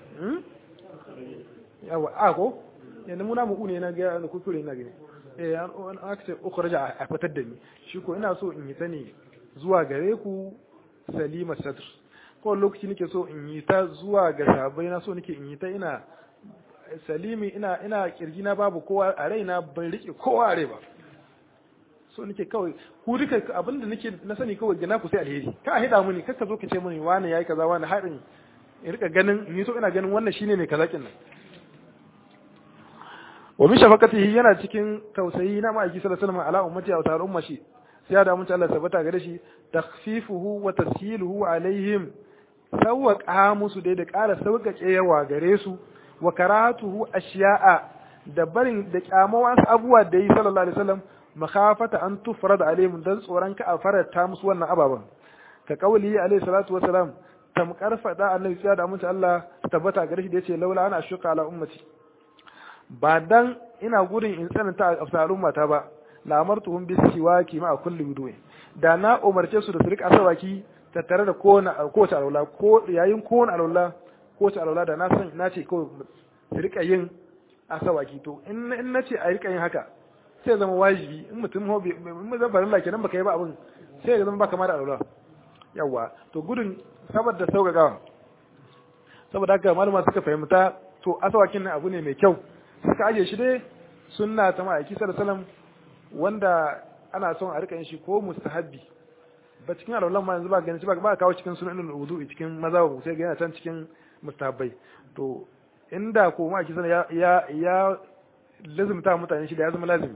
yawa a ko yanzu muna mu ne na ga kuskure na gani eh an akce ukhruj a fitar da ni shi ko ina so in yi sani zuwa gare ku salima sadr ko lokaci nake so in yi ta zuwa ga sabai na so nake in yi ta ina salimi ina ina kirgi na babu kowa a raina ban rike kowa a rai ba so nake kawai ku duka abinda nake na sani kawai gina ku sai alheri ka hida muni kakka zo ka ce muni wani yayi kaza wani haɗin in rika ganin ni so ina ganin wannan shine mai kaza kin nan wa min shafaqatihi yana cikin tausayi na ma'aiki sallallahu alaihi wasallam ala ummati wa ta'ala ummashi sai ya da mun Allah tabbata gare shi takhfifuhu wa tashiluhu alaihim sawwaqa musu dai da ƙara sauƙaƙe yawa gare su wa karatuhu ashiya'a da barin da kyamawa abubuwa da yi sallallahu alaihi wasallam makhafata an tufrad alaihim dan tsoron ka a farata musu wannan ababan ka kauli alaihi salatu wasalam tamkar fada annabi sai da mun Allah tabbata gare shi da yace laula ana shuka ala ummati ba dan ina gudun in tsananta a al'ummata ba la amartuhum bis siwaki ma kulli wudu'i da na umarce su da su rika asawaki tattare da kowane kowace alwala ko yayin kowane alwala kowace alwala da na san na ce ko su rika yin asawaki to in in nace a rika yin haka sai zama wajibi in mutum ho bai in zan farilla kenan baka yi ba abin sai ya zama baka ma da alwala yawa to gudun saboda sauƙaƙawa saboda haka malama suka fahimta to asawakin nan abu ne mai kyau suka aje shi dai sunna ta ma'aiki sallallahu alaihi wasallam wanda ana son a rika yin shi ko mustahabbi ba cikin alwalan ma yanzu ba ganin shi ba ba kawo cikin sunan wudu cikin maza ba sai ga yana can cikin mustahabbai to inda ko ma'aiki sallallahu ya ya lazimta mutane shi da ya zama lazimi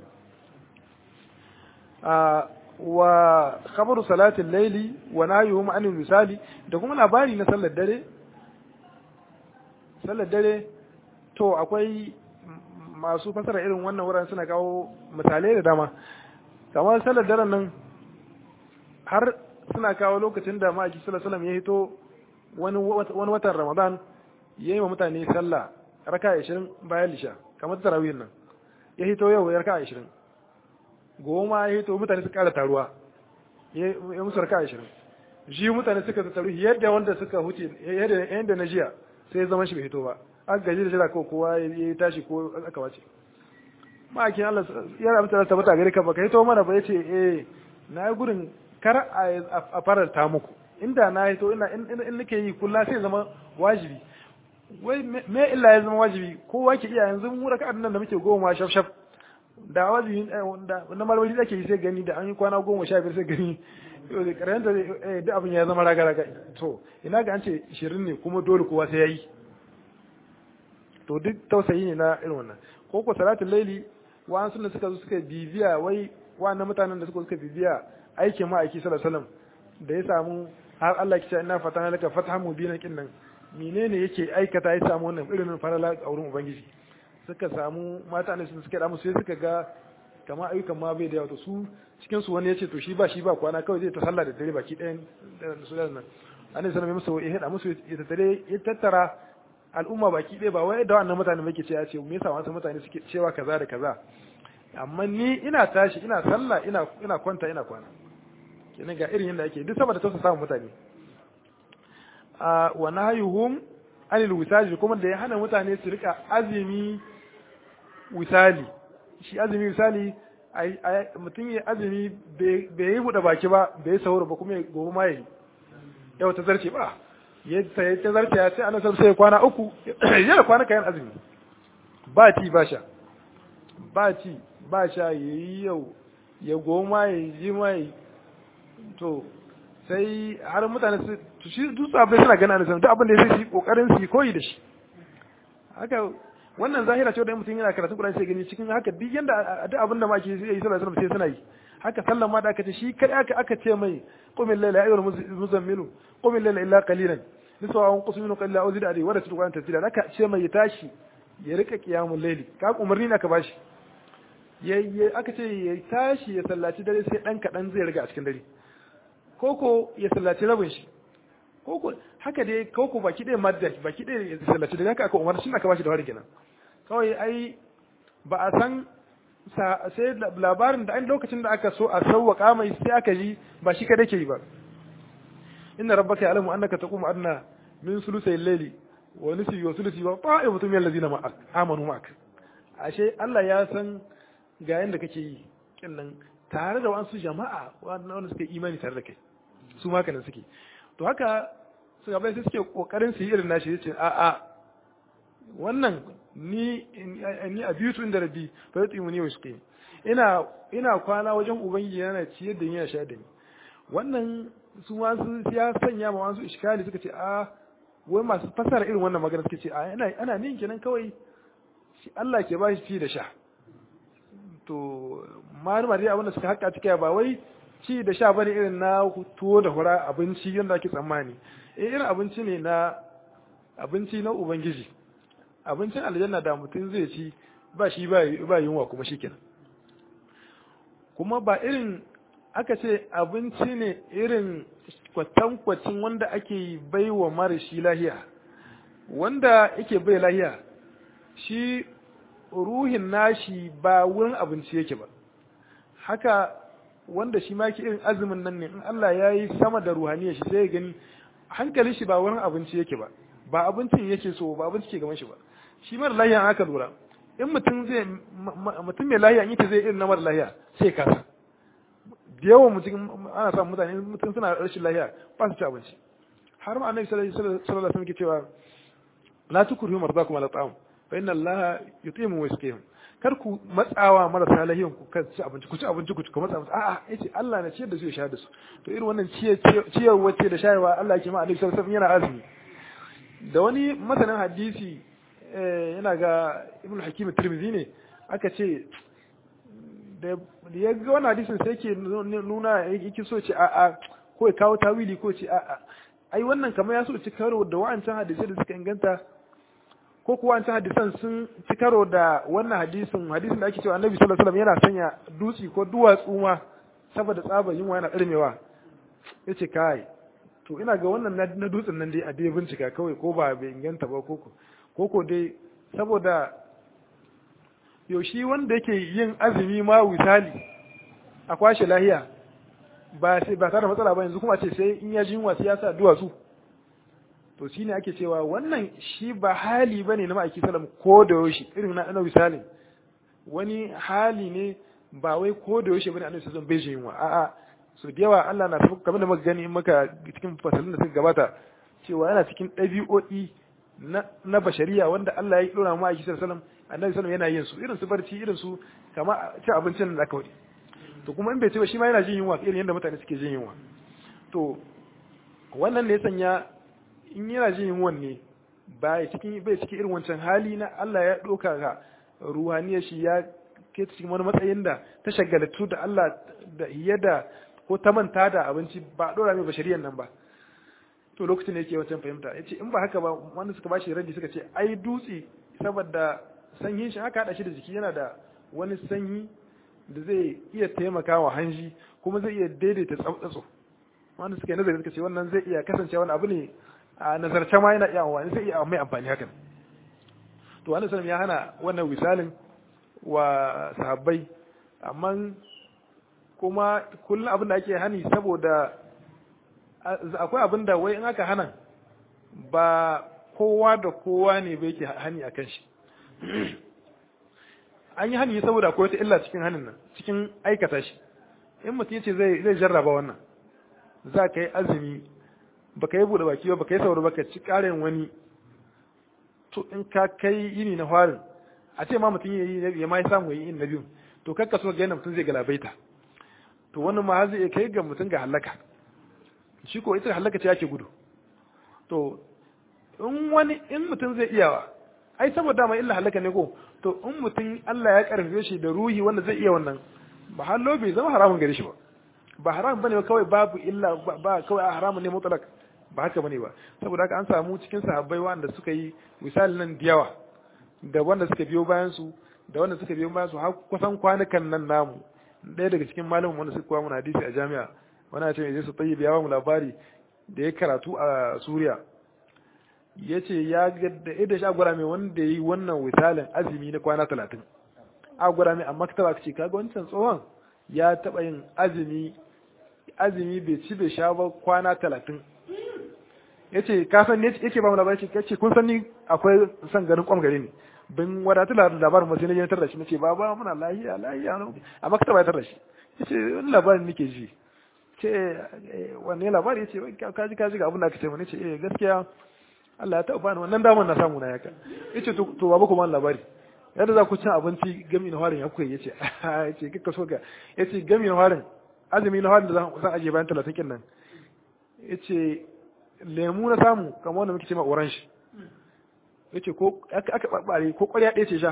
a wa khabaru salatin laili wa nahyuhum anil misali da kuma labari na sallar dare sallar dare to akwai masu fasara irin wannan wuraren suna kawo misalai da dama kamar sallar daren nan har suna kawo lokacin da ma'aiki sallallahu alaihi ya hito wani watan ramadan ya yi wa mutane sallah raka 20 bayan lisha kamar tarawihin nan ya hito yau ya raka 20 goma ya hito mutane su kara taruwa ya musu raka 20 shi mutane suka taru yadda wanda suka huce yadda na jiya sai ya zama shi bai hito ba aka gaji da jira ko kowa ya tashi ko aka wace ma'aikin Allah ya rabu ta tabbata gare ka baka hito mana ba yace eh na yi gudun kar a faranta muku inda na hito ina in nake yi kulla sai zama wajibi wai me illa ya zama wajibi kowa ke iya yanzu mu raka nan da muke goma shaf shaf da wajibi na marmari ake yi sai gani da an yi kwana goma sha biyar sai gani karanta da abin ya zama raga raga to ina ga an ce 20 ne kuma dole kowa sai ya yi to duk tausayi ne na irin wannan ko ko salatul laili wa'an sunna suka zo suka bibiya wai wa'annan mutanen da suka suka bibiya aikin ma'aiki sallallahu alaihi wasallam da ya samu har Allah ya ce inna fatana laka fathan mubinan kin nan menene yake aikata ya samu wannan irin farala a wurin ubangiji suka samu mata ne suka da musu sai suka ga kamar ayyukan ma bai da yawa to su cikin su wani yace to shi ba shi ba kwana kawai zai ta sallah da dare baki ɗayan da su da nan annabi sallallahu alaihi wasallam ya hada musu ya tattare ya tattara al'umma baki ɗaya ba wai da wannan mutane muke ce ya ce me yasa wasu mutane suke cewa kaza da kaza amma ni ina tashi ina sallah ina ina kwanta ina kwana kenan ga irin yadda ake duk saboda tausa samun mutane a wa nahyuhum anil wisali kuma da ya hana mutane su rika azumi wisali shi azumi wisali mutum ya azumi bai yi buɗe baki ba bai yi sahur ba kuma gobe ma yi yau ta zarce ba yadda ya ta zarce ya sai ana san sai kwana uku ya da kwana kayan azumi ba ci ba sha ba ci ba sha ya yi yau ya goma ya ji mai to sai har mutane su shi dutse abin suna gana da duk abin da ya sai shi kokarin su koyi da shi haka wannan zahira ce da mutum yana karatun Qur'ani sai gani cikin haka duk yanda duk abin da ma ke yi sallallahu alaihi wasallam sai suna yi haka sallan ma da aka ce shi kai aka aka ce mai qumil layla ayyuhal muzammilu qumil layla illa qalilan niswa an qusum min qalila aw zid alayhi wa rasul qur'an tafsira aka ce mai ya tashi ya rika qiyamul layli ka umarni ne aka bashi yayi aka ce ya tashi ya sallaci dare sai dan kadan zai riga a cikin dare koko ya sallaci rabin shi koko haka dai koko baki ɗaya madda baki ɗaya ya sallaci dare haka aka umarni shi aka bashi da wari kenan kawai ai ba a san sai labarin da an lokacin da aka so a sauwaka mai sai aka ji ba shi kada ke yi ba inna rabbaka ya'lamu annaka taqumu adna min sulusay al-layli wa nisfi wa sulusi wa ta'ifatu min allazina ma'ak amanu ma'ak ashe Allah ya san ga yanda kake yi kinnan tare da wasu jama'a wanda suka imani tare da kai su ma kana suke to haka su gaba sai suke kokarin su yi irin nashi yace a a wannan ni ni abitu inda rabbi fa yutimu ni washqi ina ina kwana wajen ubangiji yana ciyar da ni ya sha da ni wannan su ma su ya sanya ma wasu iskali suka ce a wai masu fasara irin wannan magana suka ce a ana ana nin kenan kawai shi Allah ke ba shi ci da sha to malama dai abin da suka haka cike ba wai ci da sha bane irin na tuwo da hura abinci yadda ake tsammani eh irin abinci ne na abinci na ubangiji abincin aljanna da mutum zai ci ba shi ba yunwa kuma shikenan kuma ba irin aka ce abinci ne irin kwatankwacin wanda ake bai wa mara shi lahiya wanda yake bai lahiya shi ruhin nashi ba wurin abinci yake ba haka wanda shi ma irin azumin nan ne in Allah ya yi sama da ruhaniya shi sai ya gani hankalin shi ba wurin abinci yake ba ba abincin yake so ba abinci ke gaban shi ba shi mara lahiya aka lura in mutum zai mutum mai lahiya in ita zai irin na mara lahiya sai kasa da yawan mutum ana samun mutane mutum suna rashin lahiya ba su ci abinci har ma annabi sallallahu alaihi wasallam ke cewa la tukrihu mardakum ala ta'am fa inna allaha yutimu wa yasqihim kar ku matsawa marasa lahiyan ku kan ci abinci ku ci abinci ku ci ku matsa musu a'a yace Allah na ciyar da su ya sha da su to irin wannan ciyar wacce da shayarwa Allah ke ma annabi sallallahu alaihi wasallam yana azumi da wani masanin hadisi yana ga ibn hakim tirmidhi ne aka ce da ya ga wani hadisin sai ke nuna yake so ce a'a ko ya kawo tawili ko ce a'a ai wannan kamar ya so ci karo da wa'ancan hadisai da suka inganta ko kuwa wancan hadisan sun ci karo da wannan hadisin hadisin da ake cewa annabi sallallahu alaihi wasallam yana sanya dutsi ko duwatsu ma saboda tsabar yunwa yana ɗarmewa yace kai to ina ga wannan na dutsen nan dai a dai bincika kawai ko ba bai inganta ba ko ko ko dai saboda yaushe wanda yake yin azumi ma wisali a kwashe lahiya ba sai ba tare da matsala ba yanzu kuma ce sai in ya ji yunwa sai ya sa duwatsu to shine ake cewa wannan shi ba hali bane na ma'aiki sallam ko da yaushe irin na annabi salim wani hali ne ba wai ko da yaushe bane annabi sallam bai jin yunwa a'a so da yawa Allah na tafi kamar da muka gani in muka cikin fasalin da suka gabata cewa yana cikin ɗabi'o'i na na bashariya wanda Allah ya dora mu ma'aiki sallam annabi sallam yana yin su irin su barci irin su kama ci abincin da aka wadi to kuma in bai ce ba shi ma yana jin yunwa irin yadda mutane suke jin yunwa to wannan ne ya sanya in yana jin yunwan ne bai cikin bai cikin irin wancan hali na Allah ya doka ga ruhaniyar shi ya ke cikin wani matsayin da ta shagaltu da Allah da yadda ko ta manta da abinci ba dora mai bashariyan nan ba to lokacin da yake wancan fahimta yace in ba haka ba wanda suka bashi raddi suka ce ai dutse saboda sanyin shi haka hada shi da jiki yana da wani sanyi da zai iya taimaka wa hanji kuma zai iya daidaita tsautsatso wanda suka yi nazari suka ce wannan zai iya kasance wani abu ne a nazarce ma yana iya amfani zai iya mai amfani hakan to wani sanin ya hana wannan misalin wa sahabbai amma kuma kullum abin da ake hani saboda akwai abin da wai in aka hana ba kowa da kowa ne bai ke hani a kan shi an yi hani saboda akwai wata illa cikin hanin nan cikin aikata shi in mutum yace zai zai jarraba wannan za ka yi azumi baka yi bude baki ba baka yi sauro baka ci ƙarin wani to in ka kai yini na farin a ce ma mutum ya yi ya ma ya samu yi na biyu to kakka so ga yana mutum zai galabaita to wannan ma zai kai ga mutum ga halaka shi ko ita halaka ce yake gudu to in wani in mutum zai iyawa ai saboda ma illa halaka ne ko to in mutum Allah ya karfe shi da ruhi wanda zai iya wannan ba hallo bai zama haramun gare shi ba ba haram bane ba kawai babu illa ba kawai haramun ne mutlak ba haka bane ba saboda haka an samu cikin sahabbai wanda suka yi misali nan da yawa da wanda suka biyo bayan su da wanda suka biyo bayan su har kusan kwanukan nan namu ɗaya daga cikin malamin wanda suka koya mana hadisi a jami'a wani ya ce mai su tayyib ya ba mu labari da ya karatu a Suriya ya ce ya ga da idan shi agwara mai wanda ya yi wannan misalin azumi na kwana talatin agwara mai amma ka taba ce kaga wancan tsohon ya taɓa yin azumi azumi bai ci bai sha ba kwana talatin ya ce ka san ne yake ba mu labari ya ce kun san ni akwai son ganin kwam gare ni bin wadatu labarin masu na jantar da shi nace ba ba muna lahiya lahiya amma ka taɓa tar da shi ya ce wani labarin nake ji ce wanne labari ya ce kaji kaji ga abin da aka ce wani ce eh gaskiya Allah ya taɓa bani wannan damar na samu na yaka ya ce to babu kuma labari yadda za ku cin abinci gami na harin ya kuka ya ce ya ce kika so ka ya ce gami na harin azumi na harin da zan ajiye bayan talatin kin nan ya ce lemu na samu kamar wanda muke ce ma orange ya ce ko aka ɓaɓɓare ko ƙwarya ɗaya ce sha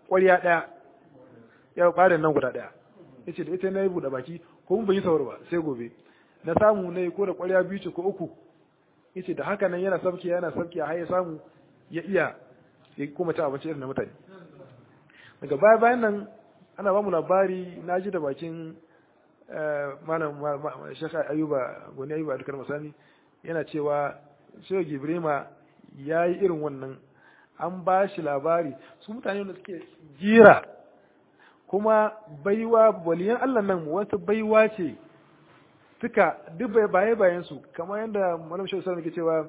ƙwarya ɗaya ya ƙwarin nan guda ɗaya ya ce da ita na yi buɗe baki ko mun ban yi sauri ba sai gobe na samu na yi ko da ƙwarya biyu ce ko uku ya ce da haka nan yana sabki yana sabki har ya samu ya iya ya kuma ci abinci irin na mutane daga baya bayan nan ana ba mu labari na ji da bakin malam shaka ayuba goni ayuba dukkan masani yana cewa shehu gibrima ya yi irin wannan an ba shi labari su mutane da suke jira kuma baiwa waliyan allah nan wata baiwa ce suka duk baye bayan su kamar yadda malam shehu sallallahu ke cewa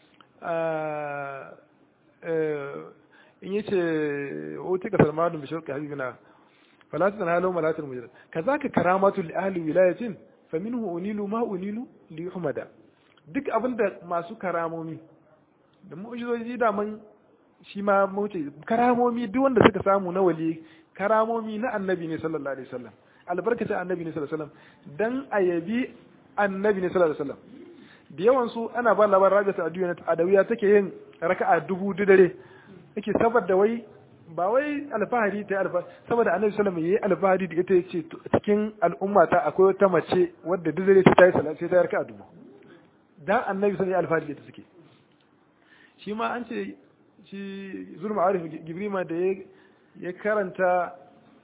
in yace utika salmanu bi shirka habibina fala tanalu malatul mujrim kazaka karamatu li ahli wilayatin faminhu unilu ma unilu li yuhmada duk abinda masu karamomi da mu'jizoji da man shi ma muce karamomi duk wanda suka samu na wali karamomi na annabi ne sallallahu alaihi wasallam albarkacin annabi ne sallallahu alaihi wasallam dan ayabi annabi ne sallallahu alaihi wasallam da yawan su ana ba labarin rabita addu'a adawiya take yin raka'a dubu dare yake saboda wai ba wai alfahari ta alfahari saboda annabi sallallahu alaihi wasallam yayi alfahari da ita yace cikin al'umma ta akwai wata mace wadda duk dare ta yi salati sai ta raka'a dubu dan annabi sallallahu alaihi alfahari da ita suke shi ma an ce shi zulma arif gibrima da ya karanta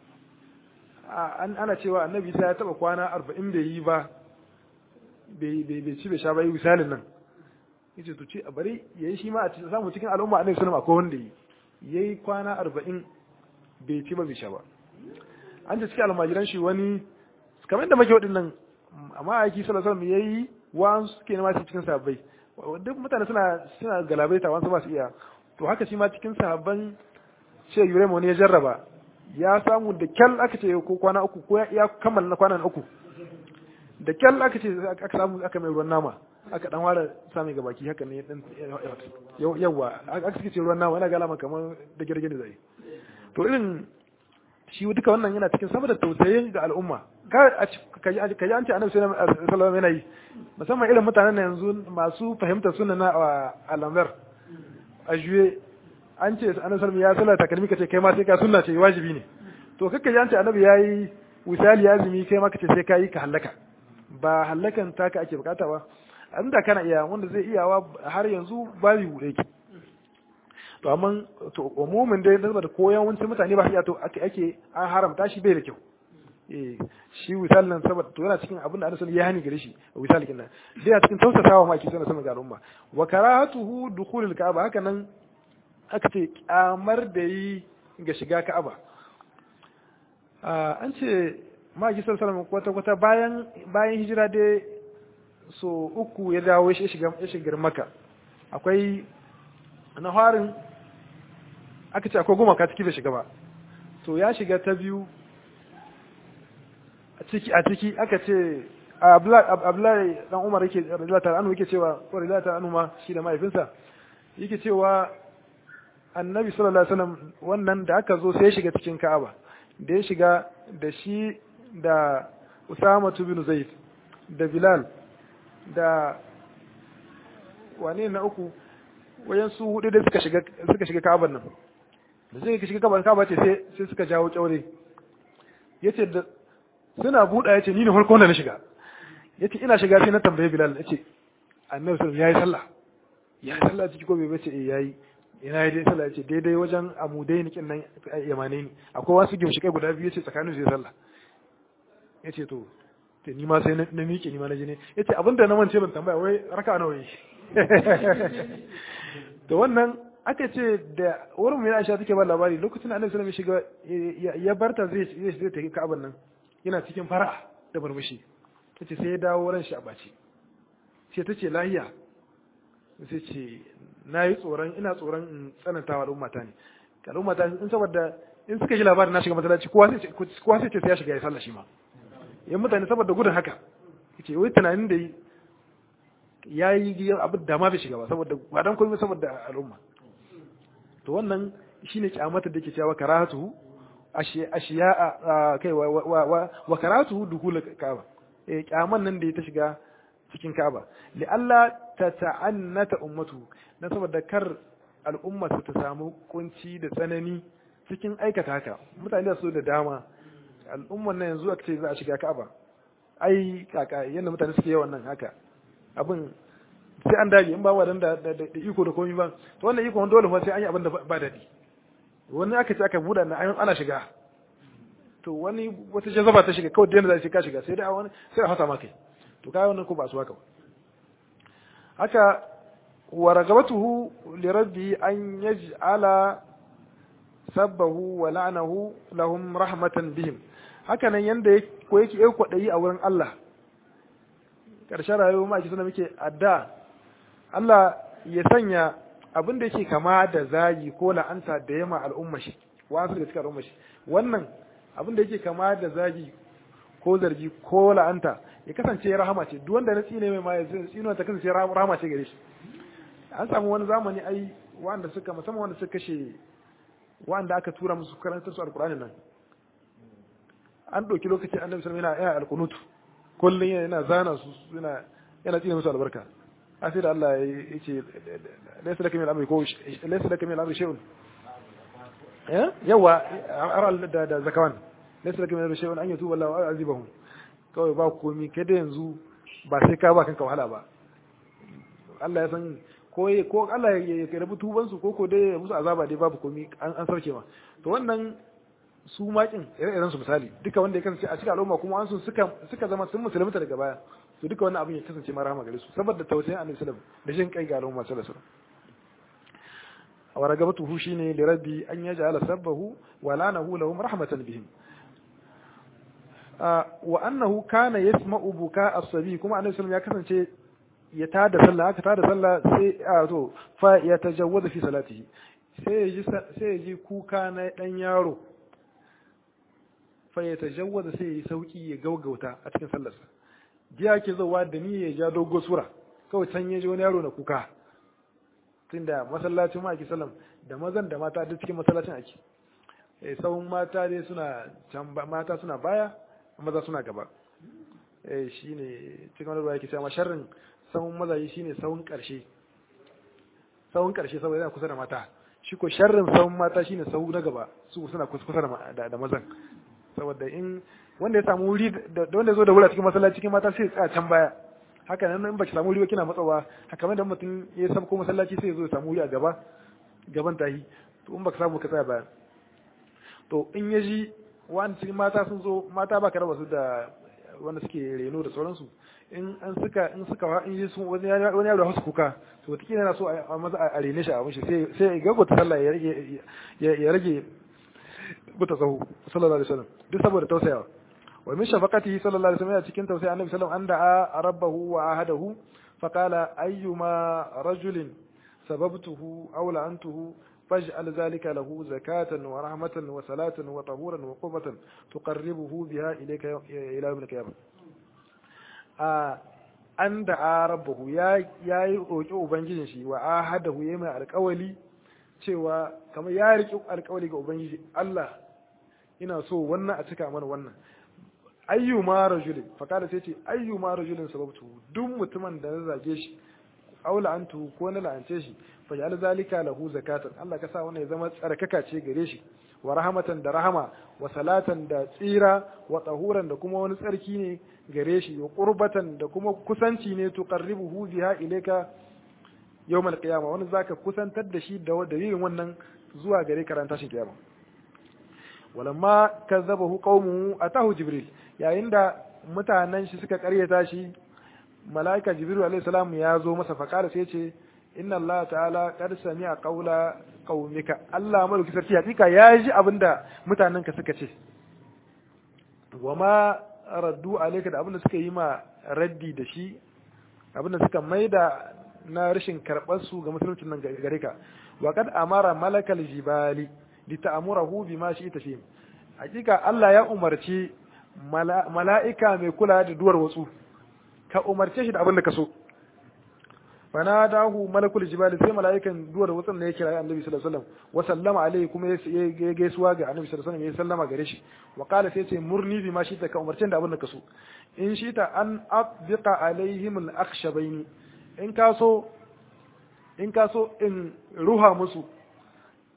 ana cewa annabi sai ya taba kwana arba'in bai yi ba bai ci bai sha ba yi misalin nan yace to ce a bari yayi shi ma a samu cikin al'umma annabi sallallahu akwai wanda yi yayi kwana arba'in bai ci ba bai sha ba an ce cikin almajiran shi wani kamar yadda muke waɗannan amma aiki sallallahu alaihi wasallam yayi wa'an suke nema su cikin sahabbai duk mutane suna suna galabaita wasu ba su iya to haka shi ma cikin sahabban ce yuremo ne ya jarraba ya samu da kyal aka ce ko kwana uku ko ya kammala na kwanan uku da kyal aka ce aka samu aka mai ruwan nama aka dan ware sami ga baki haka ne dan yawa aka suke ce ruwan nama yana galama kamar da girgin da zai to irin shi duka wannan yana cikin saboda tausayin ga al'umma ka ji an ce annabi sallallahu alaihi wasallam yana yi musamman irin mutanen na yanzu masu fahimtar sunna na alamar a juye an ce annabi sallallahu ya sallar takalmi kace kai ma sai ka sunna ce wajibi ne to kakka ji an ce annabi yayi wisali ya azumi kai ma kace sai ka yi ka halaka ba hallakan taka ake bukata ba inda kana iya wanda zai iyawa har yanzu babu bude ki to amma to umumin dai da da koyan wancin mutane ba iya to ake ake an haramta shi bai da kyau eh shi wisal nan saboda to yana cikin abin da Annabi ya hani gare shi wisal kin nan dai a cikin tausasawa ma ake sanar sama ga al'umma wa karahatuhu dukhulul ka'aba haka nan aka ce kyamar da yi ga shiga ka'aba an ce maki sallallahu kwata kwata bayan bayan hijira dai so uku ya dawo shi shiga ya shiga maka akwai na harin aka ce akwai goma ka ciki bai shiga ba to ya shiga ta biyu a ciki a ciki aka ce Abdullahi dan Umar yake radiyallahu ta'ala anhu yake cewa ko radiyallahu ta'ala anhu ma shi da mahaifinsa yake cewa Annabi sallallahu alaihi wasallam wannan da aka zo sai ya shiga cikin Ka'aba da ya shiga da shi da Usama bin Zaid da Bilal da wane na uku wayan su hudu da suka shiga suka shiga Ka'abar nan da suka shiga Ka'abar Ka'aba ce sai sai suka jawo kyaure yace da suna buɗa yace ni ne farkon da na shiga yace ina shiga sai na tambaye Bilal yace Annabi sallallahu alaihi wasallam yayi sallah yayi sallah ciki ko bai bace eh yayi ina yi dai sallah yace daidai wajen amudai nikin nan yamane ni akwai wasu gimshikai guda biyu yace tsakanin su sallah yace to te ni ma sai na miƙe ni ma na ji ne yace abinda na mance ban tambaya wai raka nawa yi to wannan aka ce da wurin mai Aisha take ba labari lokacin Annabi sallallahu alaihi wasallam ya barta zai zai zai tafi Ka'aban nan yana cikin fara'a da murmushi tace sai ya dawo ran shi a baci sai tace lahiya sai ce na yi tsoron ina tsoron in tsanantawa al'umma ta ne al'umma ta in saboda in suka ji labarin na shiga masallaci kowa sai kowa sai ce sai ya shiga ya sallah shi ma yan mutane saboda gudun haka yace wai tunanin da ya yi abin da ma bai shiga ba saboda ba dan komai saboda al'umma to wannan shine kyamata da ke cewa karatu ashiya kai wa karatu duhul ka'aba eh kyaman nan da ya ta shiga cikin ka'aba li Allah ta ta'annata ummatu dan saboda kar al'umma su ta samu kunci da tsanani cikin aikata haka mutane su da dama al'umman nan yanzu aka ce za a shiga Ka'aba ai kaka yanda mutane suke yawan nan haka abin sai an dage in ba wadan da da iko da komai ba to wannan iko dole fa sai an yi abin da ba dadi wani aka ce aka buɗa na ana shiga to wani wata jazaba ta shiga kawai da zai ka shiga sai dai wani sai a fasa maka to kai wannan ko ba su haka haka wa ragabatuhu li rabbi an yaj'ala sabbahu wa la'nahu lahum rahmatan bihim haka nan yanda ko yake yau kwadayi a wurin Allah karshen rayuwa ma ake suna muke adda Allah ya sanya abin da yake kama da zagi ko la'anta da yama al'umma shi wasu daga cikin al'umma shi wannan abin da yake kama da zagi ko zargi ko la'anta ya kasance rahama ce duk wanda na tsine mai ma ya tsino ta kasance rahama ce gare shi an samu wani zamani ai wanda suka musamman wanda suka kashe wanda aka tura musu karantar su alkur'ani nan an ɗauki lokacin annabi sallallahu alaihi wasallam yana alkunutu kullun yana zana su yana yana tsine musu albarka a sai da Allah ya ce laysa laka min al-amri ko laysa laka min al-amri shay'un eh yawa aral da da zakawan laysa laka min al-amri shay'un an yatuba Allah wa azibahum kawai ba komi kai da yanzu ba sai ka ba kanka wahala ba Allah ya san ko ko Allah ya karbi tuban su ko ko dai ya musu azaba dai babu komi an an sarke ma to wannan su makin ire-iren su misali duka wanda ya kasance a cikin al'umma kuma an su suka suka zama sun musulunta daga baya to duka wannan abin ya kasance ma rahama gare su saboda tausayin annabi sallallahu alaihi wasallam da jin kai ga al'umma sallallahu alaihi wasallam wa ragabatuhu shine li rabbi an yaj'ala sabbahu wa lanahu lahum rahmatan bihim wa annahu kana yasma'u buka as-sabi kuma annabi sallallahu ya kasance ya tada sallah aka tada sallah sai a to fa ya tajawwaza fi salatihi sai ya ji sai ya ji kuka na dan yaro fa ya tajawwaza sai ya sauki ya gaugauta a cikin sallarsa jiya ke zuwa da ni ya ja dogo sura kawai can ya ji wani yaro na kuka tunda masallacin ma ake sallam da mazan da mata duk cikin masallacin ake eh sawun mata dai suna can mata suna baya maza suna gaba eh shine cikin wani ruwa yake cewa sharrin sawun mazaji shine sawun karshe sawun karshe saboda yana kusa da mata shi ko sharrin sawun mata shine sawu na gaba su suna kusa da da mazan saboda in wanda ya samu wuri da wanda ya zo da wuri a cikin masallaci cikin mata sai ya tsaya can baya haka nan in baki samu wuri ba kina matsawa haka da mutum ya samu ko masallaci sai ya zo ya samu wuri a gaba gaban tahi to in baka samu ka tsaya baya to in ya ji wani cikin mata sun zo mata baka raba su da wanda suke reno da sauransu in an suka in suka in ji sun wani wani yaro hasu kuka to wata yana so a maza a rene shi a mishi sai sai ya gagota sallah ya rage ya rage buta sahu sallallahu alaihi wasallam duk saboda tausayawa wa min shafaqatihi sallallahu alaihi wasallam cikin tausayi annabi sallallahu alaihi wasallam anda rabbahu wa ahadahu faqala ayyuma rajulin sababtuhu aw la'antuhu فاجعل ذلك له زكاة ورحمة وصلاة وطهورا وقربة تقربه بها إليك إلى يوم القيامة an da rabbahu ya yi roƙi ubangijin shi wa ahadahu ya mai alƙawali cewa kamar ya riƙi alƙawali ga ubangiji Allah ina so wannan a cika mana wannan ayyuma rajulin fakada sai ce ayyuma rajulin sababtu duk mutumin da na zage shi aula antu ko na la'ance shi fa ja'al zalika lahu zakatan Allah ka sa wannan ya zama tsarkaka ce gare shi wa rahmatan da rahama wa salatan da tsira wa tahuran da kuma wani tsarki ne gare shi wa qurbatan da kuma kusanci ne tuqarribuhu biha ilayka yawmal qiyamah wani zaka kusantar da shi da dalilin wannan zuwa gare karanta shi kiyama walamma kazzabahu qaumuhu atahu jibril yayin da mutanen shi suka karyata shi mala'ika jibril alayhi salam ya zo masa faqala sai ce inna Allah ta'ala qad sami'a qawla qaumika Allah madauki sarki hakika ya ji abinda mutanenka suka ce wama raddu alayka da abinda suka yi ma raddi da shi abinda suka maida na rashin karɓar su ga musuluncin nan gare ka wa qad amara malakal jibali li ta'murahu bima shi'ta fi hakika Allah ya umarci mala'ika mai kula da duwar watsu ka umarce shi da abin da ka so fanadahu malakul jibal sai mala'ikan duwar watsan ne ya kira annabi sallallahu alaihi wasallam wa sallama alaihi kuma ya gaisuwa ga annabi sallallahu alaihi wasallam ya sallama gare shi wa qala sai ce murni bi ma shi ta ka umarce da abin da ka so in shi ta an abdiqa alaihim al akhshabaini in ka so in ka so in ruha musu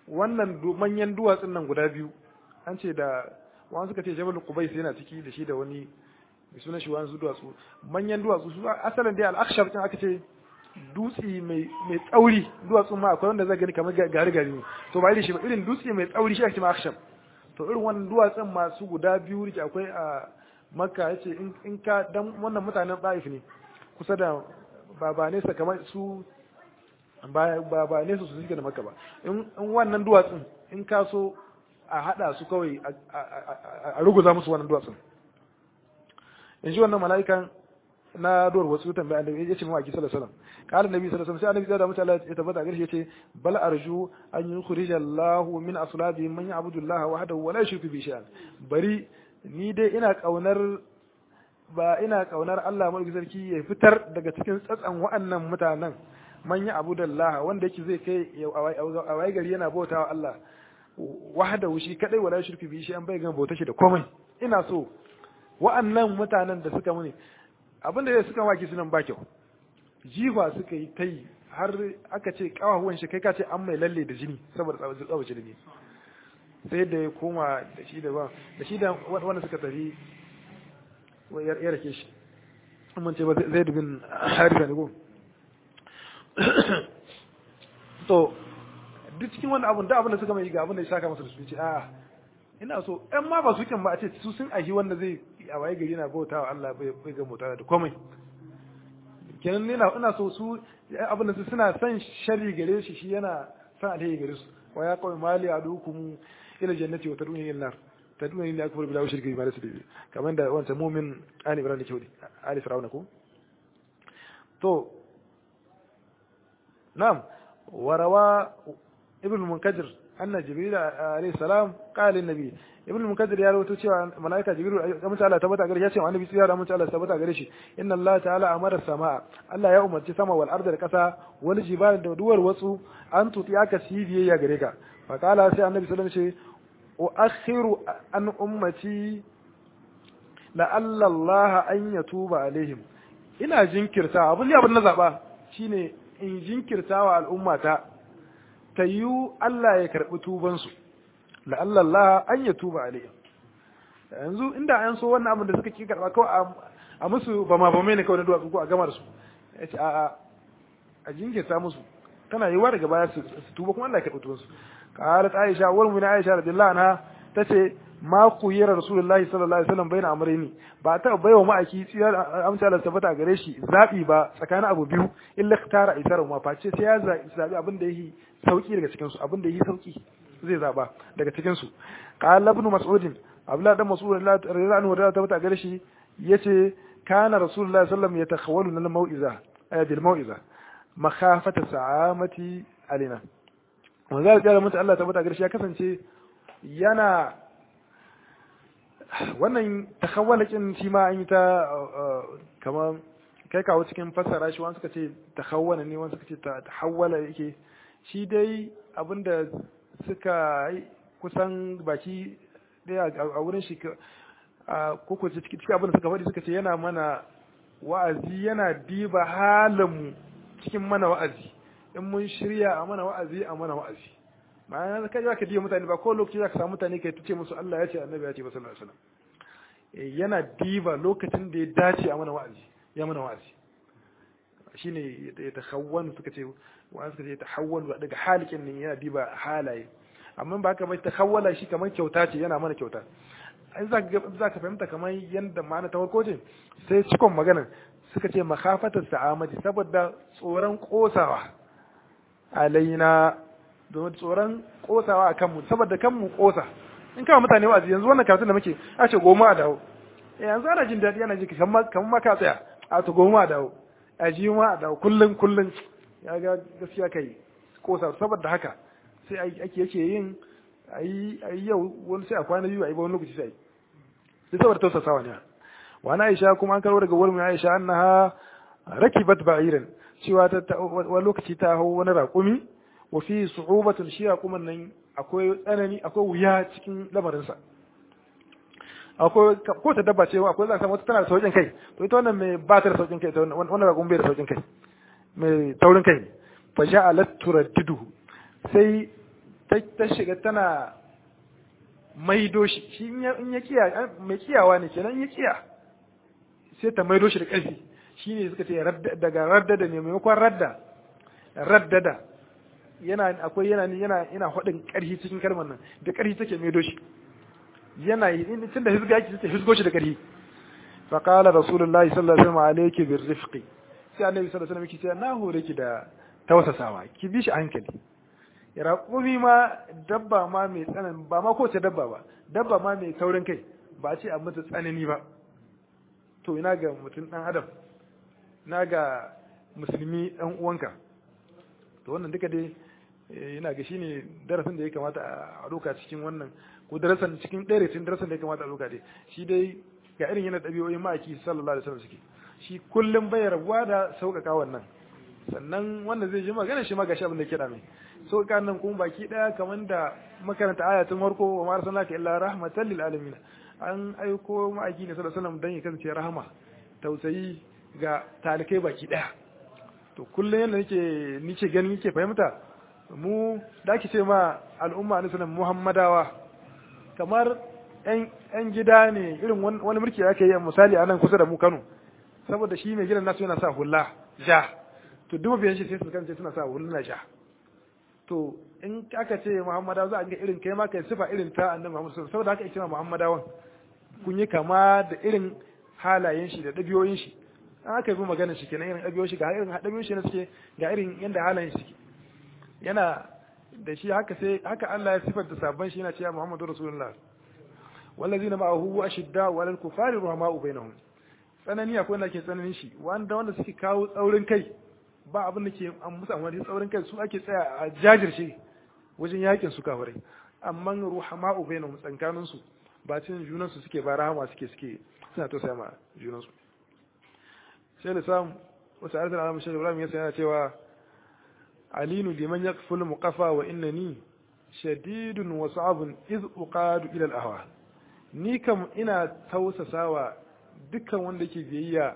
wannan manyan duwatsun nan guda biyu an ce da wani suka ce jabal qubais yana ciki da shi da wani mai sunan shi wani duwatsu manyan duwatsu su asalin dai al-akhshab din aka ce dutsi mai mai tsauri duwatsu ma akwai wanda zai gani kamar gari gari ne to ba irin shi ba irin dutsi mai tsauri shi ake ce akhshab to irin wannan duwatsun masu guda biyu rike akwai a makka yace in ka dan wannan mutanen Taif ne kusa da ba ba nesa kamar su ba ba nesa su suke da makka ba in wannan duwatsun in ka so a hada su kawai a ruguza musu wannan duwatsun in shi wannan mala'ikan na duwar wasu tambaya da ya ce mawaki sallallahu alaihi wasallam qala nabi sallallahu alaihi wasallam sai annabi da mutum Allah ya tabbata gare shi yace bal arju an yukhrij Allah min aslabi man ya'budu Allah wahdahu wa la yushriku bi shay'an bari ni dai ina kaunar ba ina kaunar Allah mai sarki ya fitar daga cikin tsatsan wa'annan mutanen man ya'budu Allah wanda yake zai kai a wai gari yana bautawa Allah wahdahu shi kadai wa la yushriku bi shay'an bai ga bauta shi da komai ina so wa'annan mutanen da suka muni abinda da suka waki sunan ba kyau jifa suka yi ta yi har aka ce kawahuwan shi kai ka ce an mai lalle da jini saboda tsawace da ne sai da ya koma da shi da ba da shi da wanda suka tafi ya rake shi mun ce ba zai dubin harisa ne ko to duk cikin wani abun da abin da suka mai ga abin da ya saka masa da su ce a ina so ɗan ma ba su kyan ba a ce su sun ahi wanda zai a waye gari na bauta wa Allah bai ga bauta da komai kenan ina ina so su abin da su suna son sharri gare shi shi yana son alheri gare su wa ya kawai mali adukum ila jannati wa taduni ila nar taduni ila akbar bila shirki bi rasul kamar da wancan mu'min ali ibrahim ke wadi ali fir'auna ko to na'am warawa ibn munkadir anna jibril alayhi salam qala lin nabi ibn munkadir ya rawaito cewa malaika jibril ya mutu Allah tabbata gare shi ya ce annabi sai ya mutu Allah tabbata gare shi inna Allah ta'ala amara samaa Allah ya umarci sama wal arda da kasa wal jibal da duwar wasu an tuti aka si biyayya gare ka fa qala sai annabi sallallahu alaihi wasallam ce uakhiru an ummati la Allah an yatuba alaihim ina jinkirta abin da abin na zaba shine in jinkirta wa al'ummata ta yiwu Allah ya karɓi tubansu la'alla Allah an ya tuba alayhim yanzu inda an so wannan abin da suka ki karɓa kawai a musu ba ma ba mai ne kawai na duwatsu ko a gama da su ya ce a'a a jinkirta musu tana yiwuwa daga baya su tuba kuma Allah ya karɓi tubansu qalat Aisha wal mun Aisha radiyallahu anha tace ma ku yira rasulullahi sallallahu alaihi wasallam bayna amrayni ba ta baiwa ma'aiki tsiyar amsa Allah tabbata gare shi zabi ba tsakanin abu biyu illa ikhtara isara ma face sai ya zabi abin da yake sauki daga cikin su abin da yake sauki zai zaba daga cikin su qala ibn mas'ud abdullah dan mas'ud radiyallahu anhu da tabbata gare shi yace kana rasulullahi sallallahu alaihi wasallam yatakhawwalu lil mau'iza ay bil mau'iza makhafata sa'amati alina manzo da mutu Allah tabbata gare shi ya kasance yana wannan takawwalakin shi ma an yi ta kamar kai kawo cikin fassara shi wani suka ce takawwala ne wani suka ce tahawwala yake shi dai abinda suka kusan baki daya a wurin shi ko ko cikin abinda suka faɗi suka ce yana mana wa'azi yana diba halin cikin mana wa'azi in mun shirya a mana wa'azi a mana wa'azi ma'ana kai za ka diba mutane ba ko lokaci za ka samu mutane kai tuce musu Allah ya ce annabi ya ce ba sallallahu alaihi wasallam yana diba lokacin da ya dace a mana wa'azi ya mana wa'azi shine ya tahawwan suka ce wa'azi suka ce tahawwan daga halikin ne yana diba halaye amma ba ka bai tahawwala shi kamar kyauta ce yana mana kyauta ai za ka za ka fahimta kamar yanda ma'ana ta farko ce sai cikon magana suka ce makhafatar sa'amati saboda tsoron kosawa alaina domin tsoron kosawa a kanmu saboda kanmu kosa in kama mutane wa'azi yanzu wannan karatun da muke a ce goma a dawo yanzu ana jin daɗi ana ji kamar ma ka tsaya a to goma a dawo a ji ma a dawo kullum kullum ya ga gaskiya kai kosa saboda haka sai ake yake yin a yi yau wani sai a kwana biyu a yi ba wani lokaci sai sai saboda tausasawa ne wa na aisha kuma an karo daga wurin aisha annaha rakibat ba'iran cewa ta wani lokaci ta hau wani raƙumi wa fi su'ubatun shi raƙuman nan akwai tsanani akwai wuya cikin lamarinsa akwai ko ta dabba cewa akwai za ka samu wata tana da sauƙin kai to ita wannan mai ba ta da sauƙin kai wannan raƙumin bai da sauƙin kai mai taurin kai fa ja'alat turaddidu sai ta shiga tana maido shi shi in ya kiya mai kiyawa ne kenan in ya kiya sai ta maido shi da ƙarfi shine suka ce daga raddada ne maimakon radda raddada yana akwai yana yana yana hadin ƙarfi cikin kalmar nan da ƙarfi take maido shi yana in tun da hizga yake take hizgo shi da ƙarfi fa qala rasulullahi sallallahu alaihi wasallam alayki birrifqi sai annabi sallallahu alaihi wasallam yake cewa na hore ki da tausasawa ki bi shi hankali raƙumi ma dabba ma mai tsanan ba ma kowace dabba ba dabba ma mai taurin kai ba a ce a mata tsanani ba to ina ga mutum ɗan adam na ga musulmi ɗan uwanka to wannan duka dai yana ga shine darasin da ya kamata a ɗauka cikin wannan ko darasin cikin ɗaya cikin darasin da ya kamata a ɗauka dai shi dai ga irin yana ɗabi'o'in ma'aiki sallallahu alaihi wasallam suke shi kullum bai rabuwa da sauƙaƙa wannan sannan wanda zai ji magana shi ma gashi abin da ke mai sauƙaƙa nan kuma baki ɗaya kamar da makaranta ayatun farko wa ma arsalnaka illa rahmatan lil alamin an aiko ma'aiki ne sallallahu alaihi wasallam dan ya kasance rahama tausayi ga talikai baki daya to kullum yadda nake nike gani nike fahimta mu da ake ce ma al'umma na sunan muhammadawa kamar yan gida ne irin wani mulki ake yi misali a nan kusa da mu kano saboda shi mai gidan nasu yana sa hula ja to duk biyan shi sai su kance suna sa hula ja to in aka ce muhammadawa za a ga irin kai ma kai sifa irin ta annabi muhammad saboda haka ake ma muhammadawan kun yi kama da irin halayen shi da ɗabi'oyin shi an aka yi magana shi kenan irin ɗabi'oyin shi ga irin ɗabi'oyin shi na suke ga irin yadda halayen shi yana da shi haka sai haka Allah ya sifar da sabon shi yana cewa Muhammadu Rasulullah wallazina ma'ahu ashidda walal kufari ruhama'u bainahum tsanani akwai wanda ke tsananin shi wanda wanda suke kawo tsaurin kai ba abin da ke an musu amfani tsaurin kai su ake tsaya a jajirce wajen yakin su kafirai amma ruhama'u bainahum tsankanin su ba cin junan su suke ba rahama suke suke suna tausaya ma junan su sai da samu wasu arzan alamun shi Ibrahim ya yana cewa alinu liman yaqful muqafa wa innani shadidun wa sa'abun iz uqadu ila al-ahwa ni kam ina tausasawa dukkan wanda yake biyayya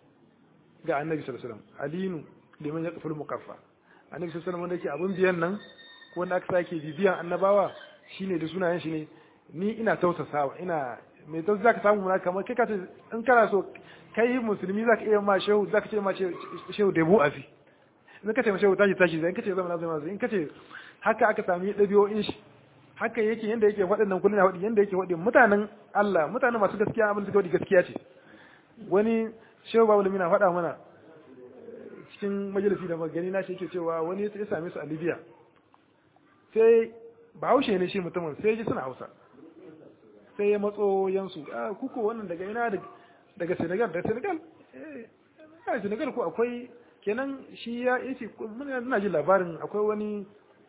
ga annabi sallallahu alaihi wasallam alinu liman yaqful muqafa annabi sallallahu alaihi wasallam wanda yake abun biyan nan ko wanda aka sake bibiyan annabawa shine da sunayen shi ne ni ina tausasawa ina mai tausa zaka samu muna kamar kai ka ce in kana so kai musulmi zaka iya ma shehu zaka ce ma shehu debu afi in ka ce ma shehu tashi tashi zai in ka ce zama na zama in ka ce haka aka sami ɗabi'o'in shi haka yake yanda yake waɗannan kullum waɗi yanda yake waɗi mutanen Allah mutanen masu gaskiya abin da suka waɗi gaskiya ce wani shehu babu lamina faɗa mana cikin majalisi da magani na shi yake cewa wani ya same su a Libya sai bahaushe ne shi mutumin sai ji suna Hausa sai ya matso yansu a kuko wannan daga ina daga Senegal da Senegal eh Senegal ko akwai kenan shi ya yace muna jin labarin akwai wani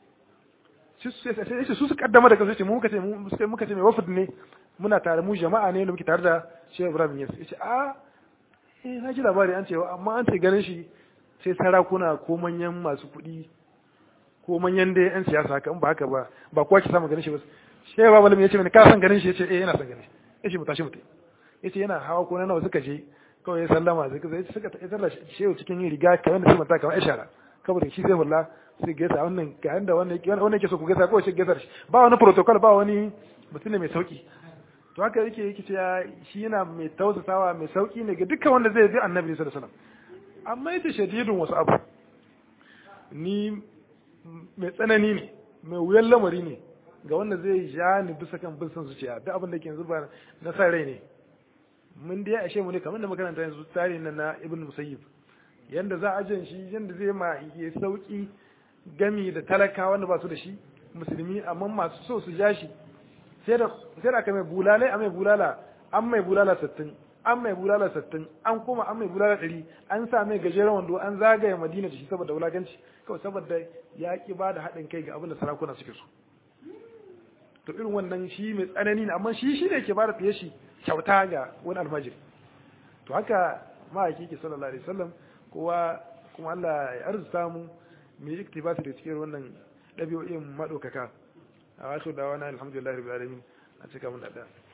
sai su su kaddama da kansu ce mu muka ce mu sai muka ce mai wafd ne muna tare mu jama'a ne da muke tare da Sheikh Ibrahim Yas yace a eh na ji labari an ce amma an ce ganin shi sai sarakuna ko manyan masu kuɗi ko manyan dai yan siyasa haka in ba haka ba ba kowa ke samu ganin shi ba Sheikh Ibrahim ya ce mini ka san ganin shi yace eh yana san ganin shi yace mu tashi mu tai yace yana hawa ko nawa suka je kawai ya sallama sai suka suka ta sallah shehu cikin riga kamar da su mata kamar ishara saboda shi sai wallahi sai gaisa wannan ga yanda wannan wannan yake so ku gaisa ko shi gaisa shi ba wani protocol ba wani mutum ne mai sauki to haka yake yake cewa shi yana mai tausasawa mai sauki ne ga dukkan wanda zai bi annabi sallallahu alaihi wasallam amma yace shadidun wasu abu ni mai tsanani ne mai wuyan lamari ne ga wanda zai ja ni bisa kan bin son zuciya duk abin da ke yanzu ba na sa rai ne mun dai ashe mu ne kamar da makaranta yanzu tarihin nan na ibn musayyib yanda za a jan shi yanda zai ma ya sauki gami da talaka wanda ba su da shi musulmi amma masu so su ja shi sai da sai da aka mai bulalai a mai bulala an mai bulala sattin an mai bulala sattin an kuma an mai bulala ɗari an sa mai gajeren wando an zagaye madina da shi saboda wulaganci kawai saboda ya ki ba da haɗin kai ga abin da sarakuna suke so to irin wannan shi mai tsanani ne amma shi shi ne ke ba da fiye shi kyauta ga wani almajiri to haka ma'aiki ke sallallahu alaihi wasallam kowa kuma Allah ya arzuta mu mu yi iktibasi da cikin wannan ɗabi'o'in maɗaukaka a wasu da wani alhamdulillah rabbil alamin a cika mun da